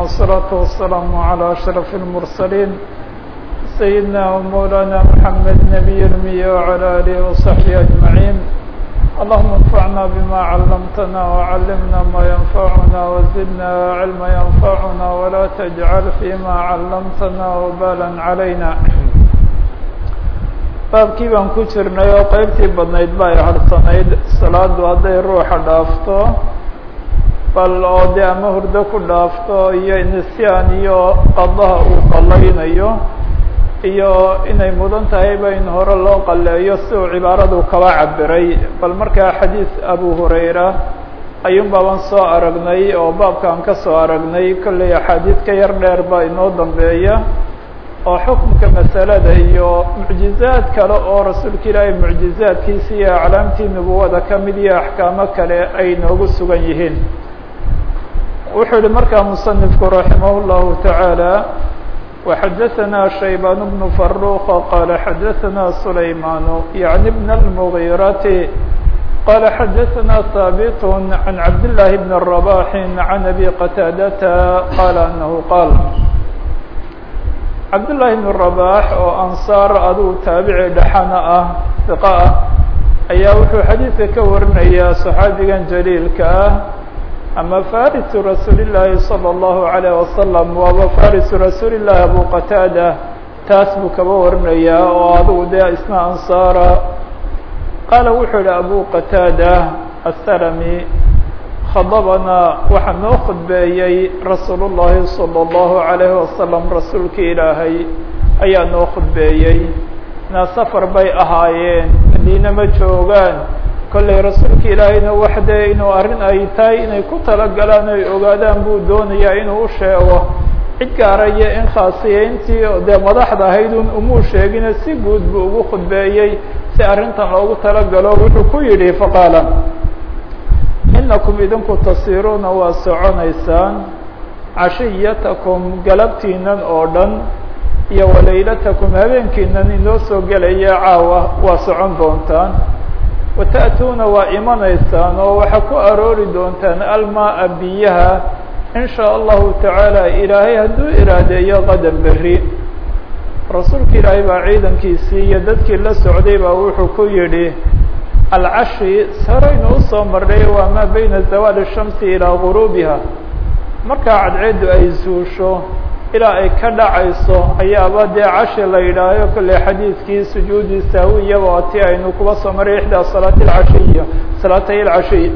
والصلاة والسلام على أشرف المرسلين سيدنا ومولانا محمد نبي المية وعلى آله وصحبه أجمعين اللهم انفعنا بما علمتنا وعلمنا ما ينفعنا وزدنا علما ينفعنا ولا تجعل فيما علمتنا وبالا علينا baabkii baan ku jirnay oo qeybtii badnayd ba ay harsanayd salaadu hadday ruuxa dhaafto bal oo dee ama hurdo ku dhaafto iyo nisyaan iyo qadaha uu qalaynayo iyo inay mudan tahayba in hore loo qaleeyo si uu cibaaradu kaba cabiray bal markaa xadiis abu hurayra ayuun baaban soo aragnay oo baabkaan ka soo aragnay kollay axaadiid ka yar dheer baa inoo dambeeya oo xukunka masalada iyo mucjizaad kale oo rasuulka ilaahay mucjizaadkiisa iyo aclaamtii nubuwada ka mid iyo axkaamo kale ay noogu sugan yihiin wuxuu yihi markaa musanifku raximah llahu tacaala وxadaثna shaybaan bnu faruqa qala xadaثna sulayman yaعni bn اlmغirati qala xadaثna haabit عan cabdالlahi bn رabaح عan abi qataadata qala anahu qaal cabdالlahi bn رabaح oo ansaar aduu taabici dhexana ah iqa ah ayaa wuxuu xadiidka ka warinayaa صaxaabigan jaliilka ah ama farisu rasuuli llaahi salى اllahu عalيه wasalam waaba farisu rasuuli llahi abu qataada taas buu kaba warinayaa oo adugu dee isna ansaara qaala wuxuu yihi abu qataada aلsalami khadabanaa waxaa noo khudbeeyey rasuul llahi salى اllahu عalayh wasalam rasuulka ilaahay ayaa noo khudbeeyey na safar bay ahaayeen madiine ma joogaan kollay rasuulka ilaahayna wax dee inuu arrin ay tahay inay ku talagalaan oy ogaadaan buu doonayaa inuu u sheego cid gaaraya in khaasiyeyntii dee madaxda ahaydun umuu sheegina si guud buu ugu khudbeeyey si arrintan loogu talagalo wuxuu ku yidhi faqaala inakum idinku tasiruuna waa soconaysaan cashiyatakum galabtiinan oo dhan iyo walaylatakum habeenkiinan inoo soo gelaya caawa waa socon doontaan wata'tuuna waa imanaysaan oo waxaa ku aroori doontaan almaa biyaha in shaa allahu tacaala ilaahay hadduu iraadeeyo qadar berri rasuulka ilaahay baa ciidankiisii iyo dadkii la socday baa wuxuu ku yidhi alcashi saraynu usoo marnay waa maa bayna zawaali shamsi ilaa guruubiha markaa cadceeddu ay suusho ilaa ay ka dhacayso ayaaba dee cashi la yidhaaho kolley xadiidkii sujuudi sahwiyaba oo ti aynu kuba soo maray ixdaa salaati alcashiya salaatay alcashiy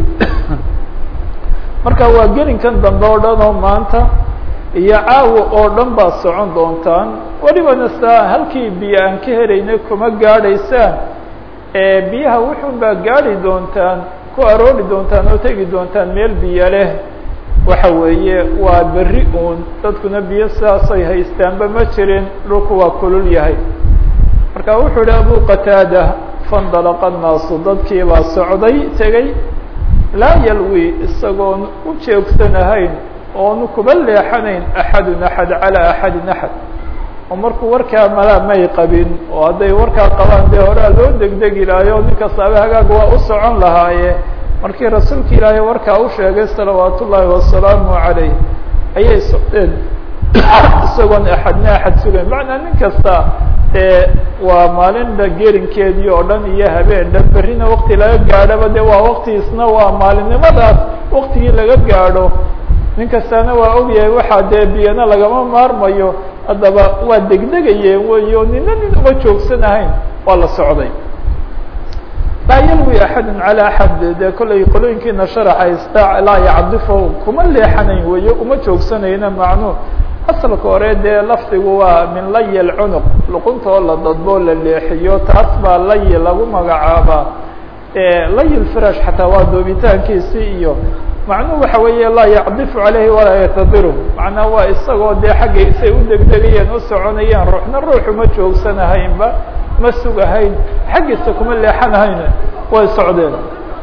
marka waa gelinkan dambe oo dhan oo maanta iyo caawa oo dhan baad socon doontaan welibana saa halkii biyo aan ka helaynay kuma gaadhaysaan ee biyaha wuxun baa gaadhi doontaan ku aroori doontaan oo tegi doontaan meel biyo leh waxa weeye waa berri uun dadkuna biyo sidaasay haystaanba ma jirin dhulku waa kulul yahay marka wuxuu ihi abu qataada fandalaqa annaasu dadkii baa socday tegey laa yalwi isagoon u jeegsanahayn oonu kuba leexanayn axadun axad calaa axadin axad oo markuu warkaa malaa may qabin oo hadday warkaa qabaan dee horaa loo degdegi lahayo nin kastaaba hagaag waa u socon lahaaye markii rasuulka ilaahay warkaa u sheegay salawaat ullaahi wasalaamu calayh ayay socdeen isagoon axadna axad sugayn macnaa nin kasta ee waa maalinba gerinkeedii oo dhan iyo habeen dhan berrina wakti laga gaadhaba de waa waktigiisna waa maalinimadaas waktigii laga gaadho nin kastaana waa ogyahay waxaa dee biyana lagama maarmayo haddaba waa degdegayeen wey oo nina nin uma joogsanahayn waa la socday laa yalwi axadu calى axad dee kollay qolooyinkiina sharaxaysta laa yacdifo kuma leexanayn weyo uma joogsanayna macnu asalka hore dee lafdigu waa min layi lcunuq luqunta oo la dadbo la leexiyo taas baa layi lagu magacaabaa layi lfirash xataa waa doobitaankiisi iyo macnuhu waxa weeye laa yacdifu calayhi walaa yatadiru macnaa waa isagoo dee xagga isay u degdegayeen u soconayeen ruuxna ruuxu ma joogsanahaynba ma sugahayn xaggiisa kuma leexanahayn way socdeen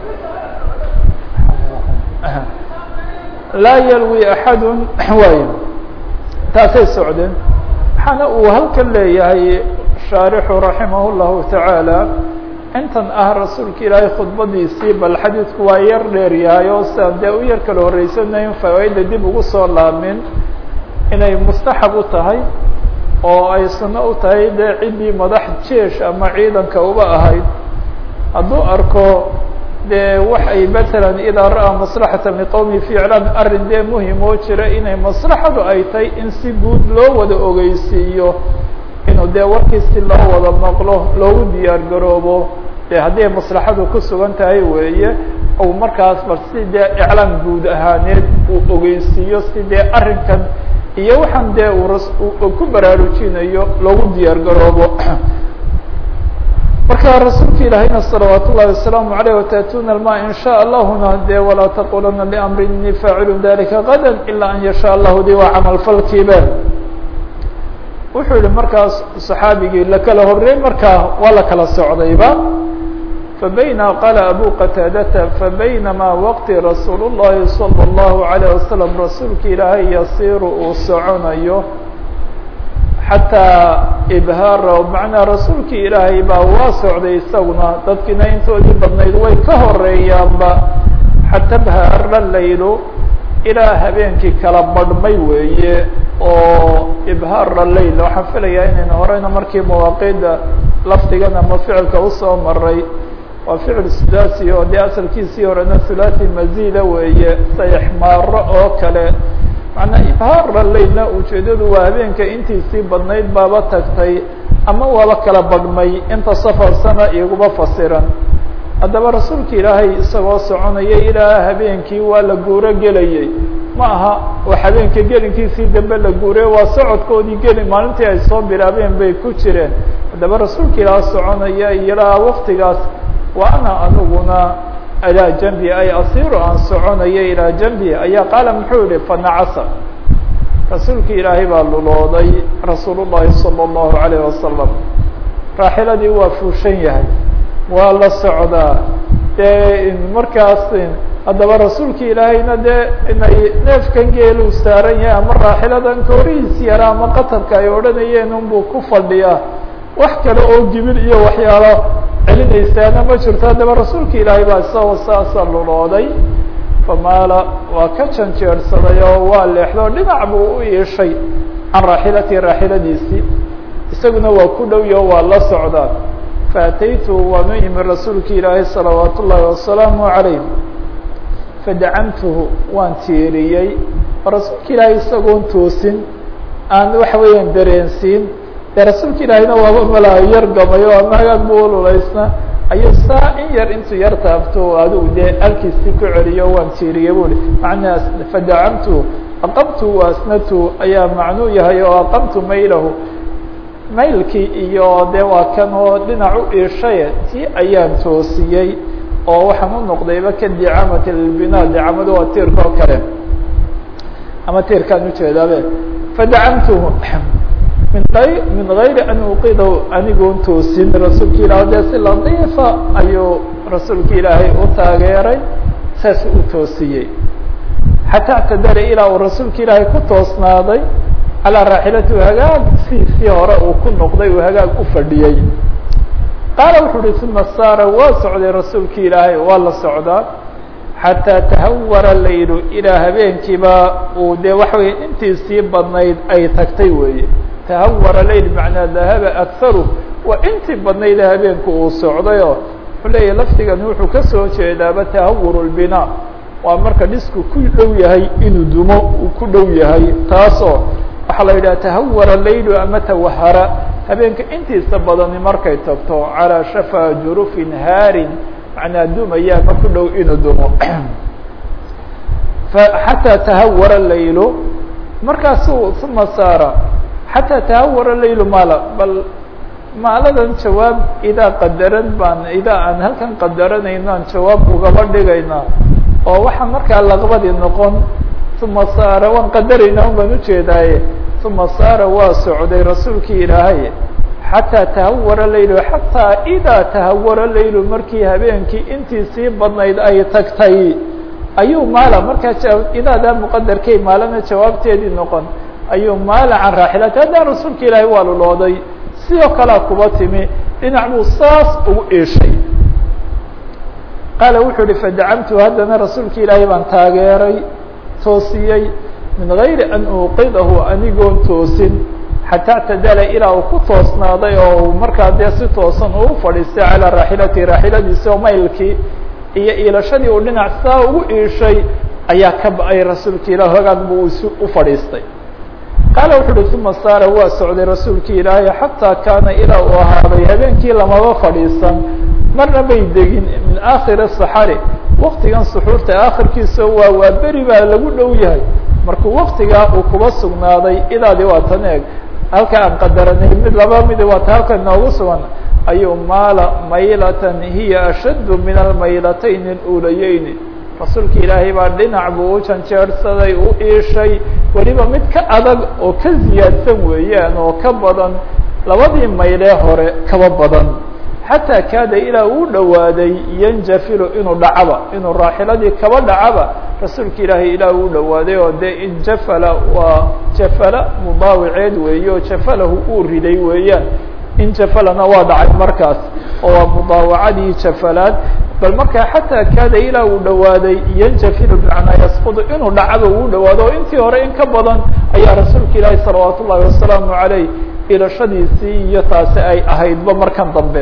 laa yalwi axadu waay taasay socdeen waxaana uu halkan leeyahay shaarixu raximah llahu tacaala intan ah rasuulka ilaahay khudbadiisii bal xadiidku waa yar dheer yahay oo siaan dee u yar kala horreysanayn fawaaida dib ugu soo laamin inay mustaxab u tahay oo ay sunno u tahay dee ciddii madax jeesh ama ciidanka uba ahayd hadduu arko dee waxay matalan idaa ra'aa maslaxata liqowmi fi iclaam arrin dee muhim oo jira inay maslaxadu ay tahay in si guud loo wada ogeysiiyo inuu dee warkii si loo wada maqlo loogu diyaar garoobo dee haddii maslaxadu ku sugan tahay weeye ou markaas bal si dee iclaam guud ahaaneed uu ogeysiiyo si dee arrinkan iyo waxaan dee uu ku baraarujinayo loogu diyaar garoobo marka rasuulka ilaahayna salawaat ullahi wasalaamu aleyh wataatuna alma in sha allahuna dee walaa taqulana liamri inii faacilu dalika gada ilaa an yasha allahu di waa camalfalkiibe wuxuu yihi markaas saxaabigii lakala horey markaa waa la kala socdayba fabayna qaala abu qataadata fabaynamaa waqti rasuul llahi salى اllahu alayh wasalam rasuulka ilaahay yasiiru uu soconayo xataa ibhaara macnaa rasuulkii ilaahay baa waa socday isaguna dadkiina intoodii badnayd way ka horeeyaanba xata bhaara laylu ilaa habeenkii kala badhmay weeye oo ibhaara layl waxaan filayaa inaynu horeyna markii mawaaqiida lafdigan ama ficilka usoo maray waa ficil sulaasi oo dee asalkiisii horena hulaasi mazida weeye sayxmaaro oo kale macnaa ibhaara laylna ujeedadu waa habeenka intiisii badnayd baaba tagtay ama waaba kala badhmay inta safarsana iguma fasiran haddaba rasuulka ilaahay isagoo soconaya ilaa habeenkii waa la guuro gelayay ma aha oo habeenka gelinkiisii dambe la guuray waa socodkoodii geli maalintii ay soo bilaabeen bay ku jireen haddaba rasuulka ilaah soconaya ilaa waktigaas wa ana aniguna ilaa janbi ay asiru aan soconaya ilaa janbi ayaa qaala muxuu yihi fanacasa rasuulka ilaahay baa lulooday rasuul llahi salى اllahu alayh wasalam raaxiladii waa fuushan yahay waa la socdaa dee markaas haddaba rasuulka ilaahayna dee inay neefkan geelu saaran yahay ama raaxiladan koorihiis yara ama qatarka ay odhanayeen unbuu ku fadhiyaa wax kale oo gibil iyo waxyaalo celinaysaana ma jirto haddaba rasuulka ilaahay baa isagoo saasa lulooday famaala waa ka janjeersaday oo waa leexdo dhinac buu u iishay can raaxilati raaxiladiisii isaguna waa ku dhowyo waa la socdaa faataytu waan u imi rasuulka ilaahay salawaat ullaahi wasalaamu calayh fadacamtuhu waan tiiriyey oo rasuulka ilaahay isagoon toosin aan waxa weeyaan dareensiin dee rasuulka ilaahayna waaba malaa yar gamayo ama hagaag bu ululaysna ayuu saa in yar intuu yar taabto adigu dee alkiisii ku celiyo waan tiiriyey buli macnaa fadacamtuhu aqamtu waasnatu ayaa macnuu yahay oo aqamtu maylahu maylkii iyo dee waa kan oo dhinac u iishaye tii ayaan toosiyey oo waxaan u noqdayba ka dicamati lbina dicamadu waa tiirka oo kale ama tiirkaan ujeedaabe fadacamtuhu min ay min gayri an uqidahu anigoon toosin rasuulka ilaah dee si latiifa ayuu rasuulka ilaahay u taageeray saas u toosiyey xataa اctadara ilaa uu rasuulka ilaahay ku toosnaaday calaa raaxilatihi hagaag siisii hore uu ku noqday uu hagaag u fadhiyey qaala wuxuu uhi uma saara waa socday rasuulki ilaahay waa la socdaa xataa tahawara laylu ilaa habeenkiiba uu dee waxa weye intiisii badnayd ay tagtay weeye tahawara layl macnaa dahaba akharu waa intii badnayd habeenku uu socdayoo wuxuu leeyahy lafdigani wuxuu kasoo jeedaaba tahawur lbinaa waa marka dhisku ku dhow yahay inuu dumo uu ku dhow yahay taasoo waxaa la yidhaha tahawara laylu ama tawahara habeenka intiisa badani markay tagto calaa shafaa jurufin haarin macnaa dumaya ma ku dhow inuu dumo xataa tahawara laylu markaasu uma saara xataa tahawara laylu maala bal maaladan jawaab idaa qadaran baan idaa aan halkan qadaranayno aan jawaab ugaba dhigaynaa oo waxaa markaa laqbadi noqon uma saara waan qadarayna un baan ujeedaaye uma saara waa socday rasuulkii ilaahay xataa tahawara laylu xataa idaa tahawara laylu markii habeenkii intiisii badnayd ay tagtay ayuu maala markaa idaadaa muqadarkay maalana jawaabteedii noqon ayuu maala can raaxilati haddaa rasuulka ilaahay waa lulooday sidoo kalea kuba timi dhinac buu saas ugu eeshay qaala wuxuu uhi fadacamtu haddana rasuulka ilaahay baan taageeray toosiyey min gayri an uuqidahu anigoon toosin xataa tadala ilaa uu ku toosnaaday oo markaa dee si toosan uu fadhiistay calaa raaxilatihi raaxiladiisi oo maylkii iyo iilashadii uu dhinac saa ugu iishay ayaa ka ba-ay rasuulki ilah hogaag buu isu u fadhiistay qaala wuxu uhi uma saara waa socday rasuulki ilaahay xataa kaana ilaa uu ahaaday habeenkii lamaba fadhiisan marna bay degin min aakhiri saxari waktigan suxuurta aakhirkiisa waa waa beri baa lagu dhow yahay markuu waktigaa uu kuba sugnaaday idaadii waa tan eeg halka aan qadaranay mid laba midi waa ta halka inoogu sugan ayuu maala maylatan hiya ashaddu min almaylatayni اluulayeyni rasuulka ilaahay baa dhinac buu u janjeersaday u iishay weliba mid ka adag oo ka ziyaadsan weeyaan oo ka badan labadii maylee hore kaba badan xataa kaada ilaa uu dhowaaday yanjafilu inuu dhacaba inuu raaxiladii kaba dhacaba rasuulka ilaahay ilaa uu dhowaaday oo dee injafala waa jafala mudaawiceed weeye oo jafalahu uu riday weeyaan injafalana waa dhacay markaas oo waa mudaawacadii jafalaad bal markaa xataa kaada ilaa uu dhowaaday yanjafilu bimacnaa yasqudu inuu dhacaba uu dhawaado oo intii hore in ka badan ayaa rasuulka ilaahi salawaat ullahi wasalaamu caleyh ilashadiisii iyo taasi ay ahaydba markan dambe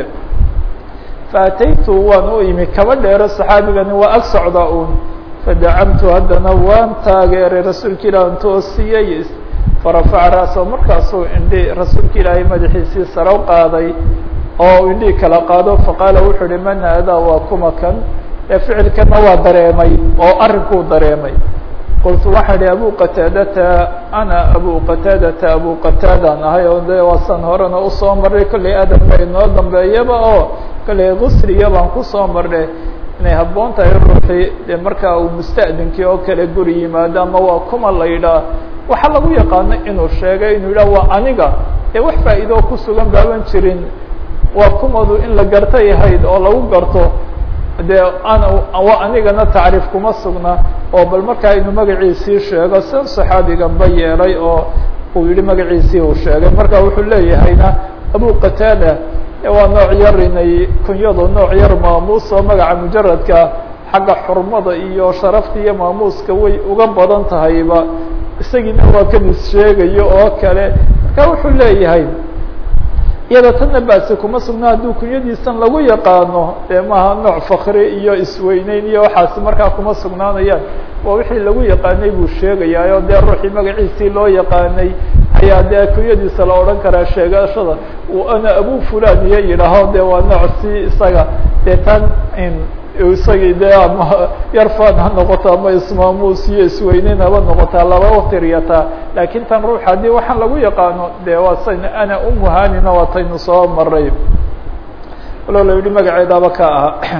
faataytu waan u imi kaba dheero saxaabigani waa ag socdaa uun fadacamtu haddana waan taageeray rasuulka ilaah an toosiyey farafaca ra'sahu markaasuu indhi rasuulka ilaahay madaxiisii sare u qaaday oo indhii kala qaado faqaala wuxuu uhi man haadaa waa kuma kan ee ficilkana waa dareemay oo arrinkuu dareemay qultu waxaan ihi abu qataadata ana abu qataadata abu qataadaan ahay oo de waasan horena usoo marray kollay aadam ba inoo dambeeyaba oo kollay gusriya baan kusoo marnay inay habboon tahay ruuxii dee markaa uu musta'dinkii oo kale guri yimaado ama waa kuma la yidhaah waxaa lagu yaqaano inuu sheegay inuu yidhah waa aniga ee wax faa'iidoo ku sugan baaban jirin waa kumadu in la gartay ahayd oo lagu garto dee ana waa anigana tacriif kuma sugna oo bal markaa inuu magaciisii sheego sida saxaabiganba yeelay oo uu yihi magaciisii uu sheegay marka wuxuu leeyahayna abu qataada waa nooc yar inay kunyadu nooc yar maamuus oo magaca mujaradka xagga xurmada iyo sharafta iyo maamuuska way uga badan tahayba isagiina waa kan is sheegayo oo kale marka wuxuu leeyahay iyada tanna basi kuma sugna hadduu kunyadiisan lagu yaqaano dee maaha nooc fakri iyo isweyneyn iyo waxaasi markaa kuma sugnaanayaan waa wixii lagu yaqaanay buu sheegayaayo dee ruuxii magaciisii loo yaqaanay ayaa dee kunyadiisa la odhan karaa sheegashada uu ana abu fulan iyo yidhaaho de waa nooc si isaga dee tan isagii dee ama yarfan ha noqoto ama ismaamuus iyo isweyneyn haba noqotaa laba utiriyataa laakiin tan ruux haddii waxaan lagu yaqaano dee waa san ana umuhanina waa taynu soo maray walo la yihi magaceedaaba ka ahaa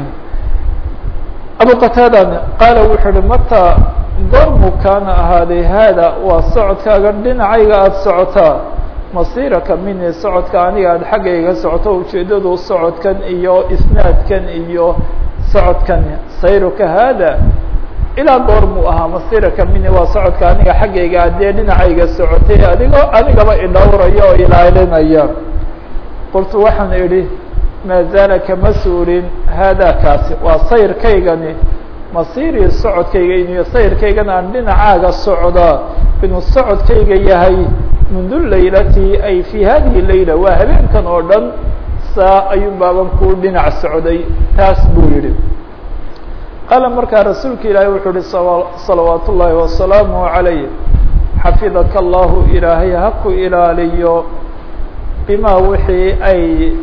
abu qataadan qaala wuxuu uhi mata goormu kaana ahaaday haada waa socodkaaga dhinacayga aada socotaa masiraka mini socodka aniga aada xaggayga socoto ujeedadu socodkan iyo isnaadkan iyo socodkan sayruka haada ilaa goor muu ahaa masiraka mini waa socodka aniga xaggayga adee dhinacayga socotay adigoo anigaba idhowraya oo ilaalinaya qultu waxaan idhi maa zaala kama suurin haada kaasi waa sayrkaygani masiirii socodkayga iniyo sayrkaygan aan dhinacaaga socdaa inuu socodkayga yahay mundu laylati ay fi hadihi layla waa habeenkan oo dhan saa ayuun baaban kuu dhinac socday taas buu yihi qaala markaa rasuulka ilaahay wuxuu uhi salawaat ullaahi wasalaamu عalayh xafidaka allahu ilaahay ha ku ilaaliyo bimaa wixii ay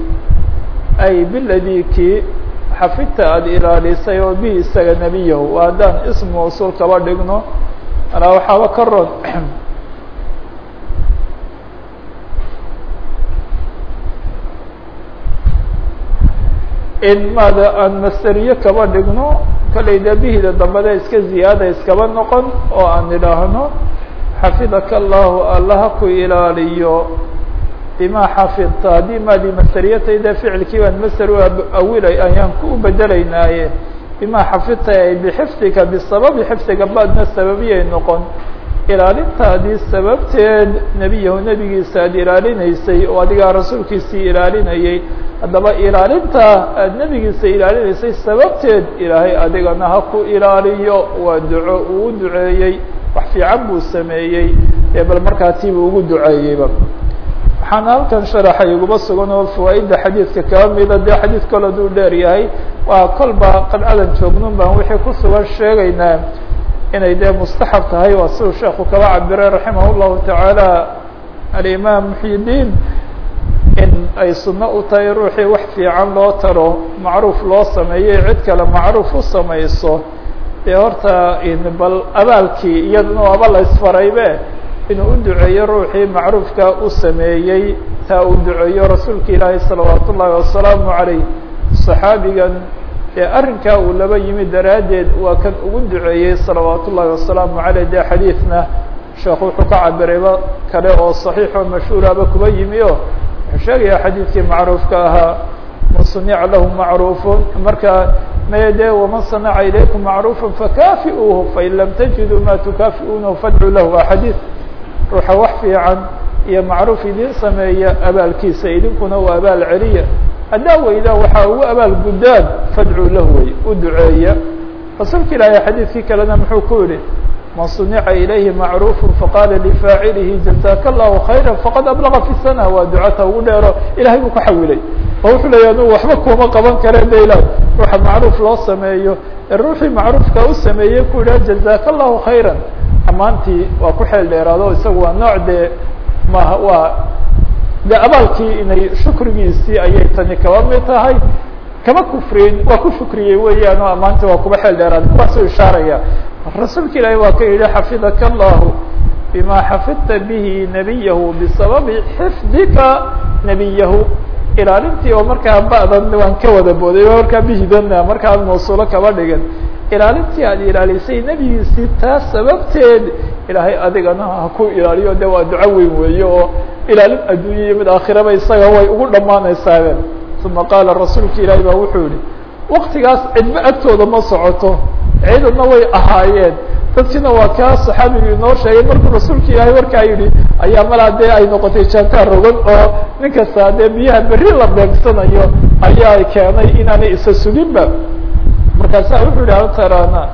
ay biladikii xafidta aada ilaalisay oo bihi isaga nebiyahu haddaan ism mawsuul kaba dhigno alaa waxaaba ka ron in maada aan masteriye kaba dhigno kalay dee bihida dambada iska ziyaada iskaba noqon oo aan idhaahno xafidaka allahu allaha ku ilaaliyo bima xafidta haddii maadii masteriyatayda ficilkii baan master u awilay ayaan ku bedelaynaaye bima xafidta ay bixifdiga bisababi xifdiga baadna sababiyay noqon ilaalintaadii sababteed nebiyahu nebigiisa aada ilaalinaysay oo adigaa rasuulkiisii ilaalinayay haddaba ilaalinta aada nebigiisa ilaalinaysay sababteed ilaahay adigana ha ku ilaaliyo waa duco uu duceeyey wax fiican buu sameeyey ee bal markaa tiibuu ugu duceeyeyba waxaana halkan sharaxa iguma sugan oo fawaaidda xadiidka kaba mida dee xadiid kol aduu dheer yahay waa kolba qadcadan joognun baan wixii ku sugan sheegaynaa inay dee mustaxab tahay waa siduu sheeku kaba cabiray raximah llahu tacaala alimaam muxyidiin in ay sunno u tahay ruuxii wax fiican loo taro macruuf loo sameeyo cid kale macruuf u samayso dee horta bal abaalkii iyadana aba la isfaraybe inuu u duceeyo ruuxii macruufka u sameeyey taa uu duceeyo rasuulka ilaahi salawaat ullaahi wasalaamu calayh saxaabigan ee arrinkaa uu laba yimi daraaddeed waa kan ugu duceeyey salawaat ullaahi wasalaamu caleyh dee xadiidna sheekhu wuxuu ka cabirayba kale oo saxiix oo mashhuuraba kuba yimi o wuxuu sheegaya xadiidkii macruufka ahaa man sunica lahu macruufun marka maya dee waman sanaca ilaykum macruufa fakaafi'uuhu fain lam tajiduu ma tukaafi'uunahu fadcuu lahu waa xadiid ruuxa wax fiican iyo macruuf idin sameeya abaalkiisa idinkuna waa abaal celiya haddaa weydaa waxaa ugu abaal guddaan fadcuu lahu wey u duceeya rasuulka ilaahay xadiidkii kalena muxuu ku yihi man sunica ilayhi macruufu faqaala lifaacilihi jazaka allahu khayra faqad ablaga fi sana waa ducata ugu dheero ilahay buu ka xawilay oo wuxuu leeya anu waxba kuma qaban kareen ba ilah ruuxa macruuf loo sameeyo ee ruuxii macruufka u sameeyey ku yidhaha jazaka allahu khayra amaantii waa ku xeel dheeraado isaga waa nooc dee maha waa de abaalkii inay shukrigiisii ayay tani kaba mid tahay kama kufriyin waa ku shukriyey weeyaan oo amaantii waa kuba xeel dheeraad kuwaasuu ishaaraya rasuulka ilaahi waa ka yidhi xafidaka allahu bima xafidta bihi nabiyahu bisababi xifdika nabiyahu ilaalintii oo markaa ba'dan waan ka wada booday oo markaa bihidana marka aad mawsuulo kaba dhigan ilaalintii aad ilaalisay nebigiisii taas sababteed ilaahay adigana ha ku ilaaliyo de waa duco weyn weeye oo ilaalin adduunya iyo mid aakhiraba isaga way ugu dhammaanaysaabeen uma qaala rasuulka ilaahi baa wuxuu yihi waktigaas cidba agtooda ma socoto ciidanna way ahaayeen dadkiina waa kaa saxaabigu inoo sheegay markuu rasuulka ilaahay warkaa yidhi ayaa malaa dee ay noqotay jantaa rogan oo nin kasta dee biyaha berri la beegsanayo ayaa keenay inaanay isa suginba markaasaa wuxuu yihi altarana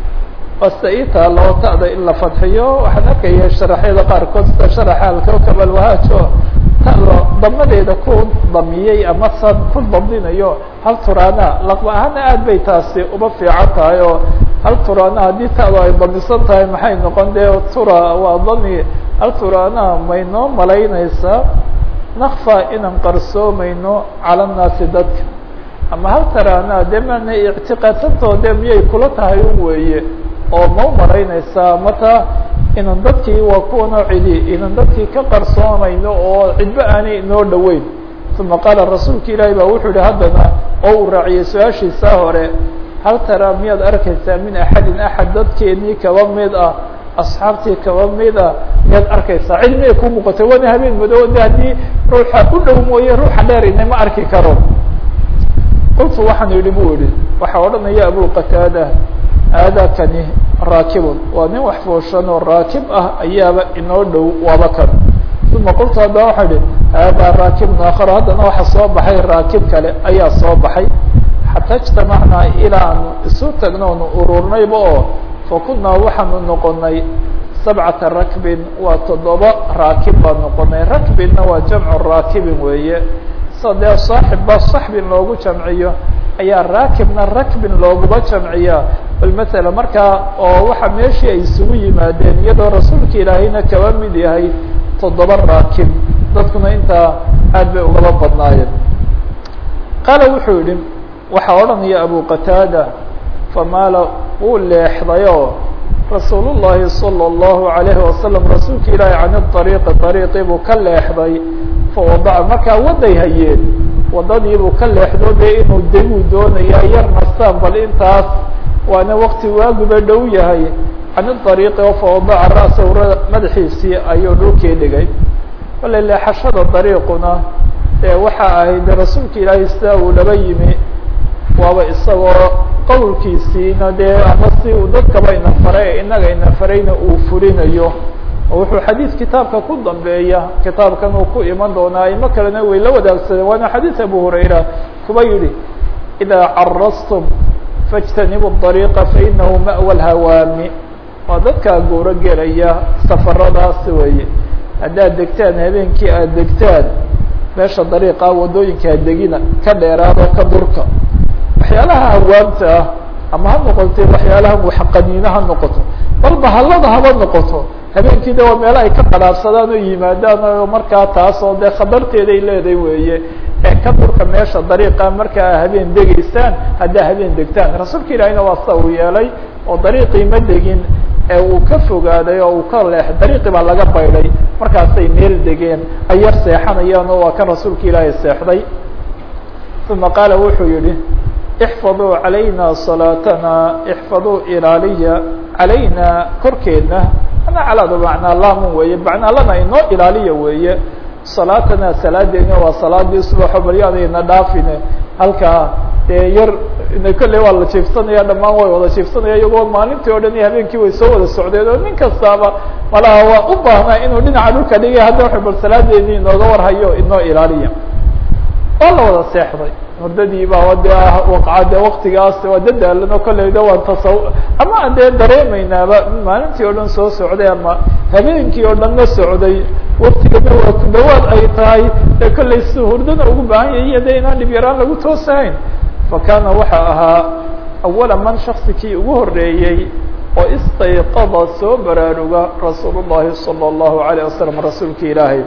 wasta ii taalo ta'da in la fadxiyo waxaan arkaya sharaxyada qaarkood sida sharaxa alkawkab alwahaajo talo damadeeda ku damiyey ama san ku damdinayo hal turana laqba ahaana aad bay taasi uba fiican tahay oo hal turana haddii ta'du ay damisan tahay maxay noqon dee tura waa dami hal turana maynoo malaynaysaa nakfa inaan qarsoomayno cala nnaasi dadka ama hal tarana dee maana ictiqaadsantooda miyay kula tahay un weeye oo ma u malaynaysaa mata inan dadkii waa kuwa noocidi inan dadkii ka qarsoomayno oo cidba aanay inoo dhoweyn uma qaala rasuulka ilaahi baa wuxuu yihi haddana oo uu raaciyey su-aashiisaa hore hal tara miyaad arkaysaa min axadin axad dadkeenii kaba mid ah asxaabtii kaba mid ah miyaad arkaysaa cid miyay ku muuqatay waana habeen madow de haddii ruuxa u dhow mooye ruuxa dheerina ma arki karo qultu waxaan idhi bu ihi waxaa odhanaya abu qataada aadakani raakibun waa nin wax fooshan oo raakib ah ayaaba inoo dhow waaba kan uma qultu haddana waxaa idhi haadaa raakibun aakharo haddana waxa soo baxay raakib kale ayaa soo baxay xataa ijtamacnaa ilaanu isu tagnoonu ururnayba oo fakunaa waxaanu noqonay sabcata rakbin waa toddoba raakib baan noqonay rakbinna waa jamcu raakibin weeye sa dee saaxib ba saxbin loogu jamciyo ayaa raakibna rakbin looguma jamciyaa bal matala markaa oo waxa meeshii ay isugu yimaadeen iyadoo rasuulka ilaahayna kaba mid yahay toddoba raakib dadkuna intaa aad bay ugaba badnaayeen qaala wuxuu yihi waxaa odhanaya abu qataada famaala wuu leexdayoo rasuul llahi salى اllahu alayhi wasalam rasuulka ilaahi can ariiqi ariiqii buu ka leexday fawadaca markaa waday hayeen wadadiibuu ka leexdo dee inuu deguu doonaya yar nastaan bal intaas waana wakti waaguba dhow yahay can ariiqi oo fawadaca ra'sahu madaxiisii ayuu dhulkii dhigay wale leexashada dariiquna ee waxa ahayd rasuulka ilaahay sidaa uu laba yimi waaba isagoo qowlkiisiina dee ama si uu dadkaba ina faray inaga ina farayna uu fulinayo oo wuxuu xadiis kitaabka ku dambeeya kitaabkan uu ku iman doonaa imo kalena way la wadaagsadeen waana xadiis abu hurayra kuba yihi idaa carastum faاjtanibu الطariiqa fainahu ma'wa اlhawaami waa dadkaa guuro gelaya safaradaas weeye haddaad degtaan habeenkii aada degtaan meesha dariiqa waddooyinkaa degina ka dheeraado ka durka waxyaalaha hawaamta ah ama ha noqotee waxyaalaha waxqaniino ha noqoto bal bahallada haba noqoto habeenkii de waa meelo ay ka qadhaabsadaan oo yimaadaan oo markaa taas oo dee khatarteeday leedahay weeye ee ka durka meesha dariiqa markaa habeen degeysaan haddaa habeen degtaan rasuulka ilaahina waa sida uu yeelay oo dariiqii ma degin ee uu ka fogaaday oo uu ka leex dariiqii baa laga baydhay markaasay meel degeen ay yar seexanayaan oo waa kan rasuulka ilaahay seexday uma qaala wuxuu yihi ixfaduu calayna salaatana ixfaduu ilaaliya calayna korkeedna ana calaadu macnaa laamun weeye macnaa lana inoo ilaaliya weeye salaatana salaadeena waa salaadii subaxo baryaadayna dhaafine halkaa dee yar kolley waa la jiifsanaya dhamaan way wada jiifsanaya iyagoo maalintii o dhan iyo habeenkii way soo wada socdeen oo nin kastaaba malaha waa u baahnaa inuu dhinaca dhulka dhigay hadda wuxuu bal salaadeedii inooga warhayo inoo ilaaliya waa la wada seexday hurdadii baa de waqca de waktigaas waa dadaalan oo kolleyda waan tasaw ama aan dee dareemaynaaba maalintii o dhan soo socday ama habeenkii oo dhan la socday waktigana waa ku dhawaad ay tahay ee kolley si hurdana ugu baahan yahiy de inaan dhib yaraan lagu toosahayn fakana waxa ahaa awala man shaksi kii ugu horeeyey oo istayqada soo baraaruga rasuul الlahi salى الlahu عalيه wasalam rasuulka ilaahay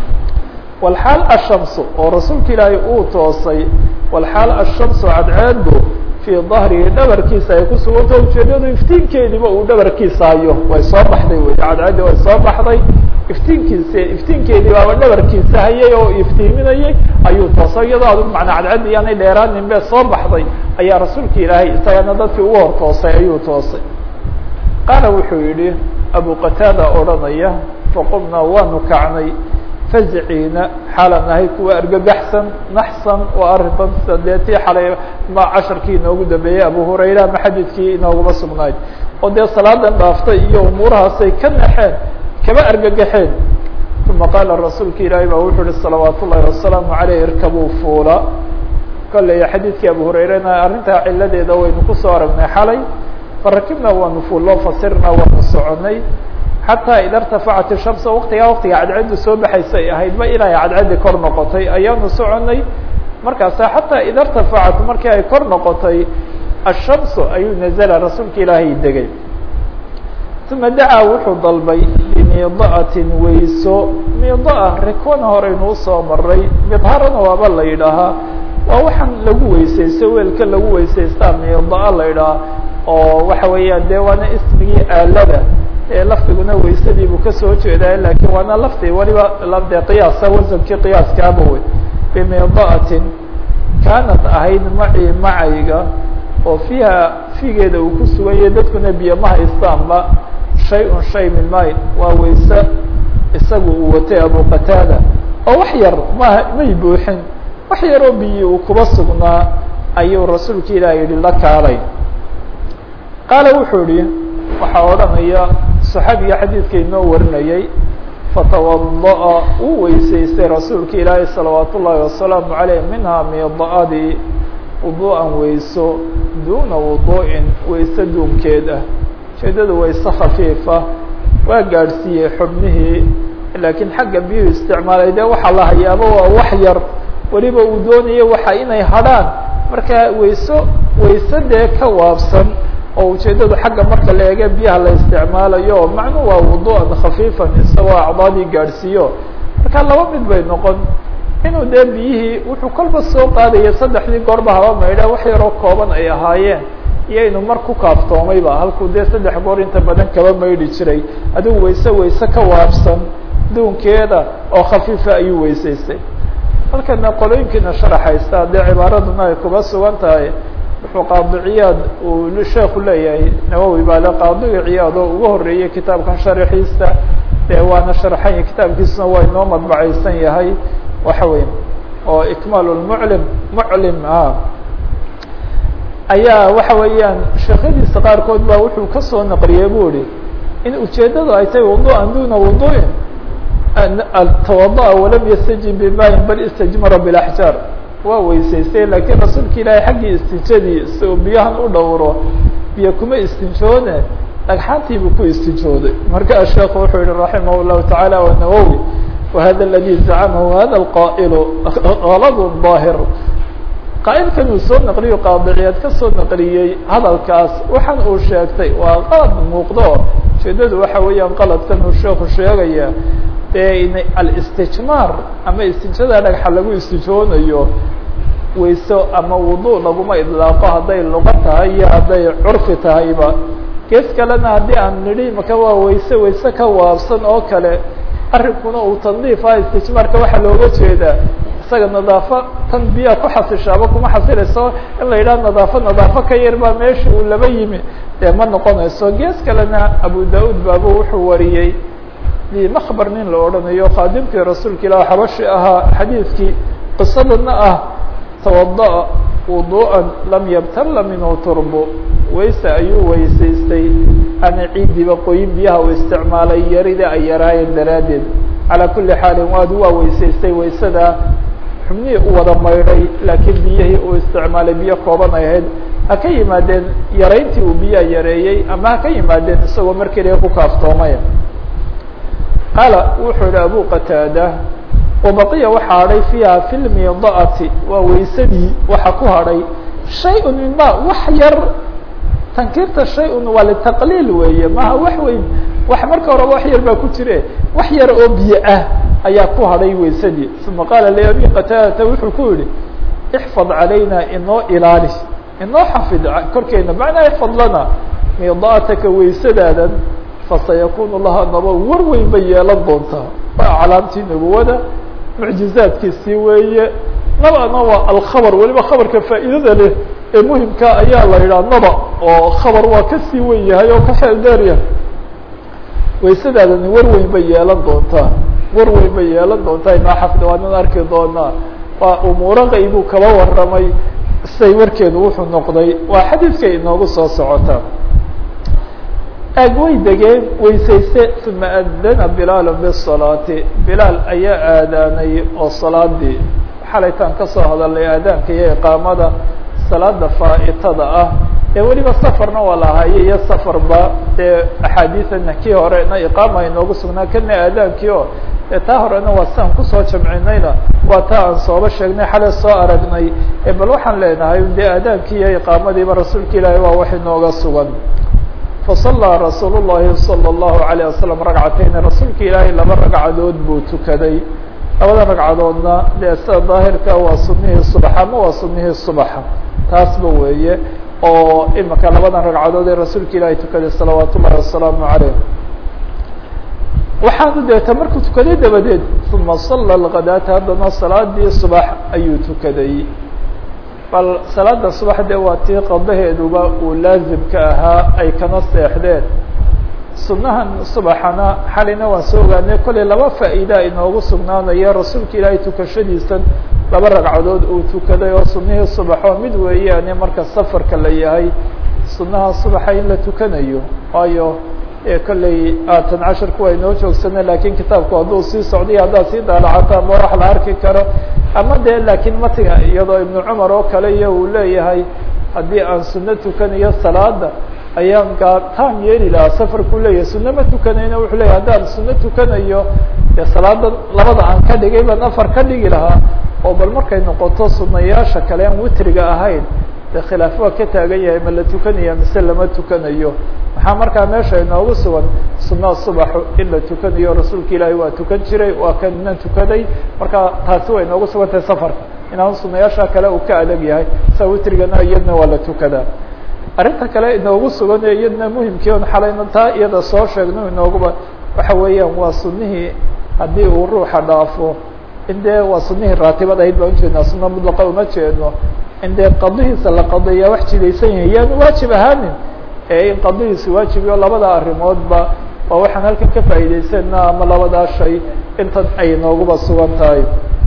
walxaal ashamsu oo rasuulka ilaahay uu toosay walxaal ashamsu cadceedu fii dahrihi dhabarkiisa ay ku suganta ujeedadu iftiinkeediiba uu dhabarkiisa hayo way soo baxday wey cadceeddii way soo baxday iftiinkiisa iftiinkeedii baaba dhabarkiisa hayay oo iftiiminayay ayuu toosay iyadoo adigu macnaa cadceeddi iyaanay dheeraanin be soo baxday ayaa rasuulka ilaahay isagana dadkii ugu hor toosay ayuu toosay qaala wuxuu yihi abu qataada odhanaya faqumnaa waanu kacnay fazciina xaalan nahay kuwa argagaxsan naxsan waa arrintan sida dee tii xalay ma casharkii inoogu dambeeyey abu hurayra ama xadiidkii inooguma sugnayd oo dee salaadan dhaaftay iyo umuurahaasay ka naxeen kaba argagaxeen uma qaala rasuulka ilaahay baa wuxuu uhi salawaat ullahi wasalaamu aleyh irkabuu fuula kolley xadiidkii abu hurayrena arrintaa ciladeeda waynu kusoo aragnay xalay farakibna waanu fuullo fasirna waanu soconay xataa ida irtafacat ishamsa waktigaa waktiga cadcaddu soo baxaysa ay ahayd ba ilaa ay cadcaddi kor noqotay ayaanu soconay markaasa xataa ida irtafacat markii ay kor noqotay ashamsu ayuu nazla rasuulka ilaahay degay uma dacaa wuxuu dalbay bimiida'atin weyso miidaa rikwana horeynu usoo maray midharana waaba la yidhaahaa waa waxaan lagu weysaysto weelka lagu weysaystaa miidaa la yidhaha oo waxa weeyaan dee waana ismigii aalada lafdiguna weysadii buu kasoo jeedaa lakin waana lafti waliba de qiyaasa wasankii qiyaaskaaba wey bimiida'atin kaanat ahayd macii macayga oo fiiha figeeda uu ku suganyay dadkuna biyo ma haystaanba shay-un shay min mayn waa weyse isagu uu watay abu qataada oo wax yar ma may buuxin wax yaroo biyi uu kuba sugnaa ayuu rasuulka ilaah yihi la kaalay qaala wuxuu yihi waxaa odhanaya صaxaabiga xadiidka inoo warinayay fatawadaأa uu weysaystay rasuulka ilaahi salawaat ullaahi wasalaamu عaleyh minhaa miida'adii wuduu'an weyso duuna wuduu'in weyse duunkeed ah ujeedada weyse khafiifa waa gaadhsiiyey xubnihii laakiin xagga biyuhu isticmaalay dee waxaa la hayaaba waa wax yar weliba uu doonaya waxa inay hadrhaan marka weyso weyse dee ka waabsan oo ujeedadu xagga marka la eege biyaha la isticmaalayo macnu waa wudu'an khafiifan isagoo acdaadii gaadhsiiyo marka laba mid bay noqon inuu dee biyihii wuxuu kolba soo qaadaya saddexdii goorba haba maydha wax yaroo kooban ay ahaayeen iyo inuu mar ku kaaftoomayba halkuu dee saddex goor inta badan kaba maydhi jiray adigu weyse weyse ka waabsan duunkeeda oo khafiifa ayuu weysaystay halkana qolooyinkiina sharaxaysta dee cibaaraduna ay kuba sugan tahay wuxuu qaadi ciyaad uu sheeku leeyahay nawowi baa le qaadiga ciyaad oo ugu horeeyey kitaabkan sharaxiisa dee waana sharxanya kitaabkiisuna waa inoo madbacaysan yahay waxa weya oo ikmaal lmuclim muclim a ayaa waxa weeyaan sheekhadiisa qaarkood baa wuxuu kasoo naqliyey bu ihi in ujeedadu ay tahay wudu'an duna wudu'in tawada'a walam yastajib bimayin bal istajmara bilaxjaar waa weysaystay laakiin rasuulka ilaahay xaggii istinjadii si uu biyahan u dhowro biyo kuma istinjoone dhagxaantii buu ku istijooday markaa sheekhu wuxuu yihi raximah الlahu taعalى wanawowi wahada اladي zacamahu hada اlqa'ilu galad ظaahir qaa'ilkan uu soo naqliyo qaadiciyaad ka soo naqliyey hadalkaas waxaan uu sheegtay waa qalad muuqdo ujeedadu waxa weeyaan qaladkan uu sheeku sheegaya dee alistijmaar ama istijada dhagxa lagu istijoonayo wayso ama wudu laguma idlaaqo hadday luqa tahay iyo hadday curfi tahayba gees kalena haddii aan nidhi maka waa wayse wayse ka waabsan oo kale arrinkuna uu tandiif ah istijmaarka waxaa looga jeedaa isaga nadaafo tan biyaa ku xasishaaba kuma xasilayso in la yidhaha nadaafo nadaafo ka yar baa meesha uu laba yimi dee ma noqonayso gees kalena abu da-uud baaba wuxuu wariyey makbar nin la odhanayo khaadimkii rasuulka ilah xabashi ahaa xadiidkii qisadana ah tawadaأa wuduءa lam yabtala minhu turbo wayse ayuu weysaystay ana ciidiba qoyin biyaha u isticmaalay yarida ay yaraayeen daraaddeed calaa kuli xaalin waad waa weysaystay waysada xubnihii u wada maydhay laakiin biyihii uu isticmaalay biyo kooban ay ahayd ha ka yimaadeen yarayntii uu biyaha yareeyey ama ha ka yimaadeen isagoo mar keliya ku kaaftoomay qaala wuxuu yihi abu qataada wabaqiya waxa hadhay fiiha fi lmidaati waa waysadii waxa ku hadhay shay-un mima wax yar tankiirta shay-un waa litaqliil weeye maha wax weyn wax marka horeba wax yar baa ku jire wax yar oo biyo ah ayaa ku hadhay waysadii uma qaala liabi qataadata wuxuu ku yihi ixfad calayna inoo ilaali inoo xafid korkeena macnaa ixfad lana midaataka waysadaadan fasayakunu laha naba war weyn bay yeelan doontaa waa calaamtii nubuwada mucjizaadkiisii weeye nabana waa alkhabar weliba khabarka faa'iidada leh ee muhimka ayaa la yidhaha naba oo khabar waa kasii wen yahay oo ka xeel dheer yahay waysadaadani war weyn bay yeelan doontaa war weyn bay yeelan doontaa inoo xafida waanan arki doonaa waa umuuro qaybuu kaba waramay say warkeedu wuxuu noqday waa xadiidkay inoogu soo socotaa aag way degeen weysayste uma adana bilaal bالصalaati bilaal ayaa aadaanay oo salaadii xalaytaan kasoo hadalnay aadaanka iyo iqaamada salaada faa'itada ah ee weliba safarna waa lahaye iyo safarba dee axaadiiana kii horena iqaama inoogu sugnaa kana aadaankii o dee taa horena waa siaan kusoo jamcinayna waa taa aan sooba sheegnay xalay soo aragnay bal waxaan leenahay dee aadaankii iyo iqaamadiiba rasuulka ilaahi waa wax inooga sugan faصalىa rasuul الlahi salى الlahu عalيه wasalam ragcatayn rasuulka ilaahay laba ragcadood buu tukaday labada ragcadoodna dee sida daahirka waa sunihii subax ama waa sunihii subaxa taasba weeye oo imika labadan ragcadood ee rasuulka ilaahay tukaday salawaat ullahi wasalaamu عaleyh waxaanu deeta markuu tukaday dabadeed uma sala اlkadaata haddana salaadii subax ayuu tukaday bal salaada subax dee waa tii qadaheeduba uu laazimka ahaa ay kana seexdeen sunahan subaxana xalina waan soo ogaanay kollay laba faa'iida inoogu sugnaanaya rasuulka ilaahay tukashadiisan laba ragcadood uu tukaday oo sunihii subaxoo mid weeyaane marka safarka la yahay sunaha subaxa in la tukanayo waayo kollay aatan casharku waa inoo joogsana lakin kitaabku hadduu sii socday haddaad sii daalacato ama wax la arki karo ama de laakiin matiga iyadoo ibnu cumar oo kale iyo uu leeyahay haddii aan suno tukanayo salaada ayaan gaataan yeeli lahaa safarku leeyahay suno ma tukanayna wuxuu leyahay haddaan suno tukanayo dee salaada labada aan ka dhigay baan afar ka dhigi lahaa oo bal markay noqoto sunayaasha kale aan witriga ahayn de khilaaf waa ka taagan yahay ma la tukanaya mise lama tukanayo maxaa markaa meesha inoogu sugan sunaa subaxu in la tukanayo rasuulka ilaahay waa tukan jiray waa kana tukaday marka taasi way inoogu sugan tahay safarka inaan sunayaasha kale uu ka adag yahay sa witrigana iyadna waa la tukadaa arrinta kale inoogu sugan ee iyadna muhimkii on xalayna taa iyada soo sheegno inooguba waxa weeyaan waa sunihii haddii uu ruuxa dhaafo in dee waa sunihii raatibad ahayd baan ujeednaa suna mudlaqa uma jeedno in dee qadihiisa la qadeeyaa wax jidaysan yahay yaanu waajib ahaanin ee in qadihiisa waajibiyo labada arrimoodba waa waxaan halkan ka faa'iidaysana ama labadaa shay intan ay nooguba sugan tahay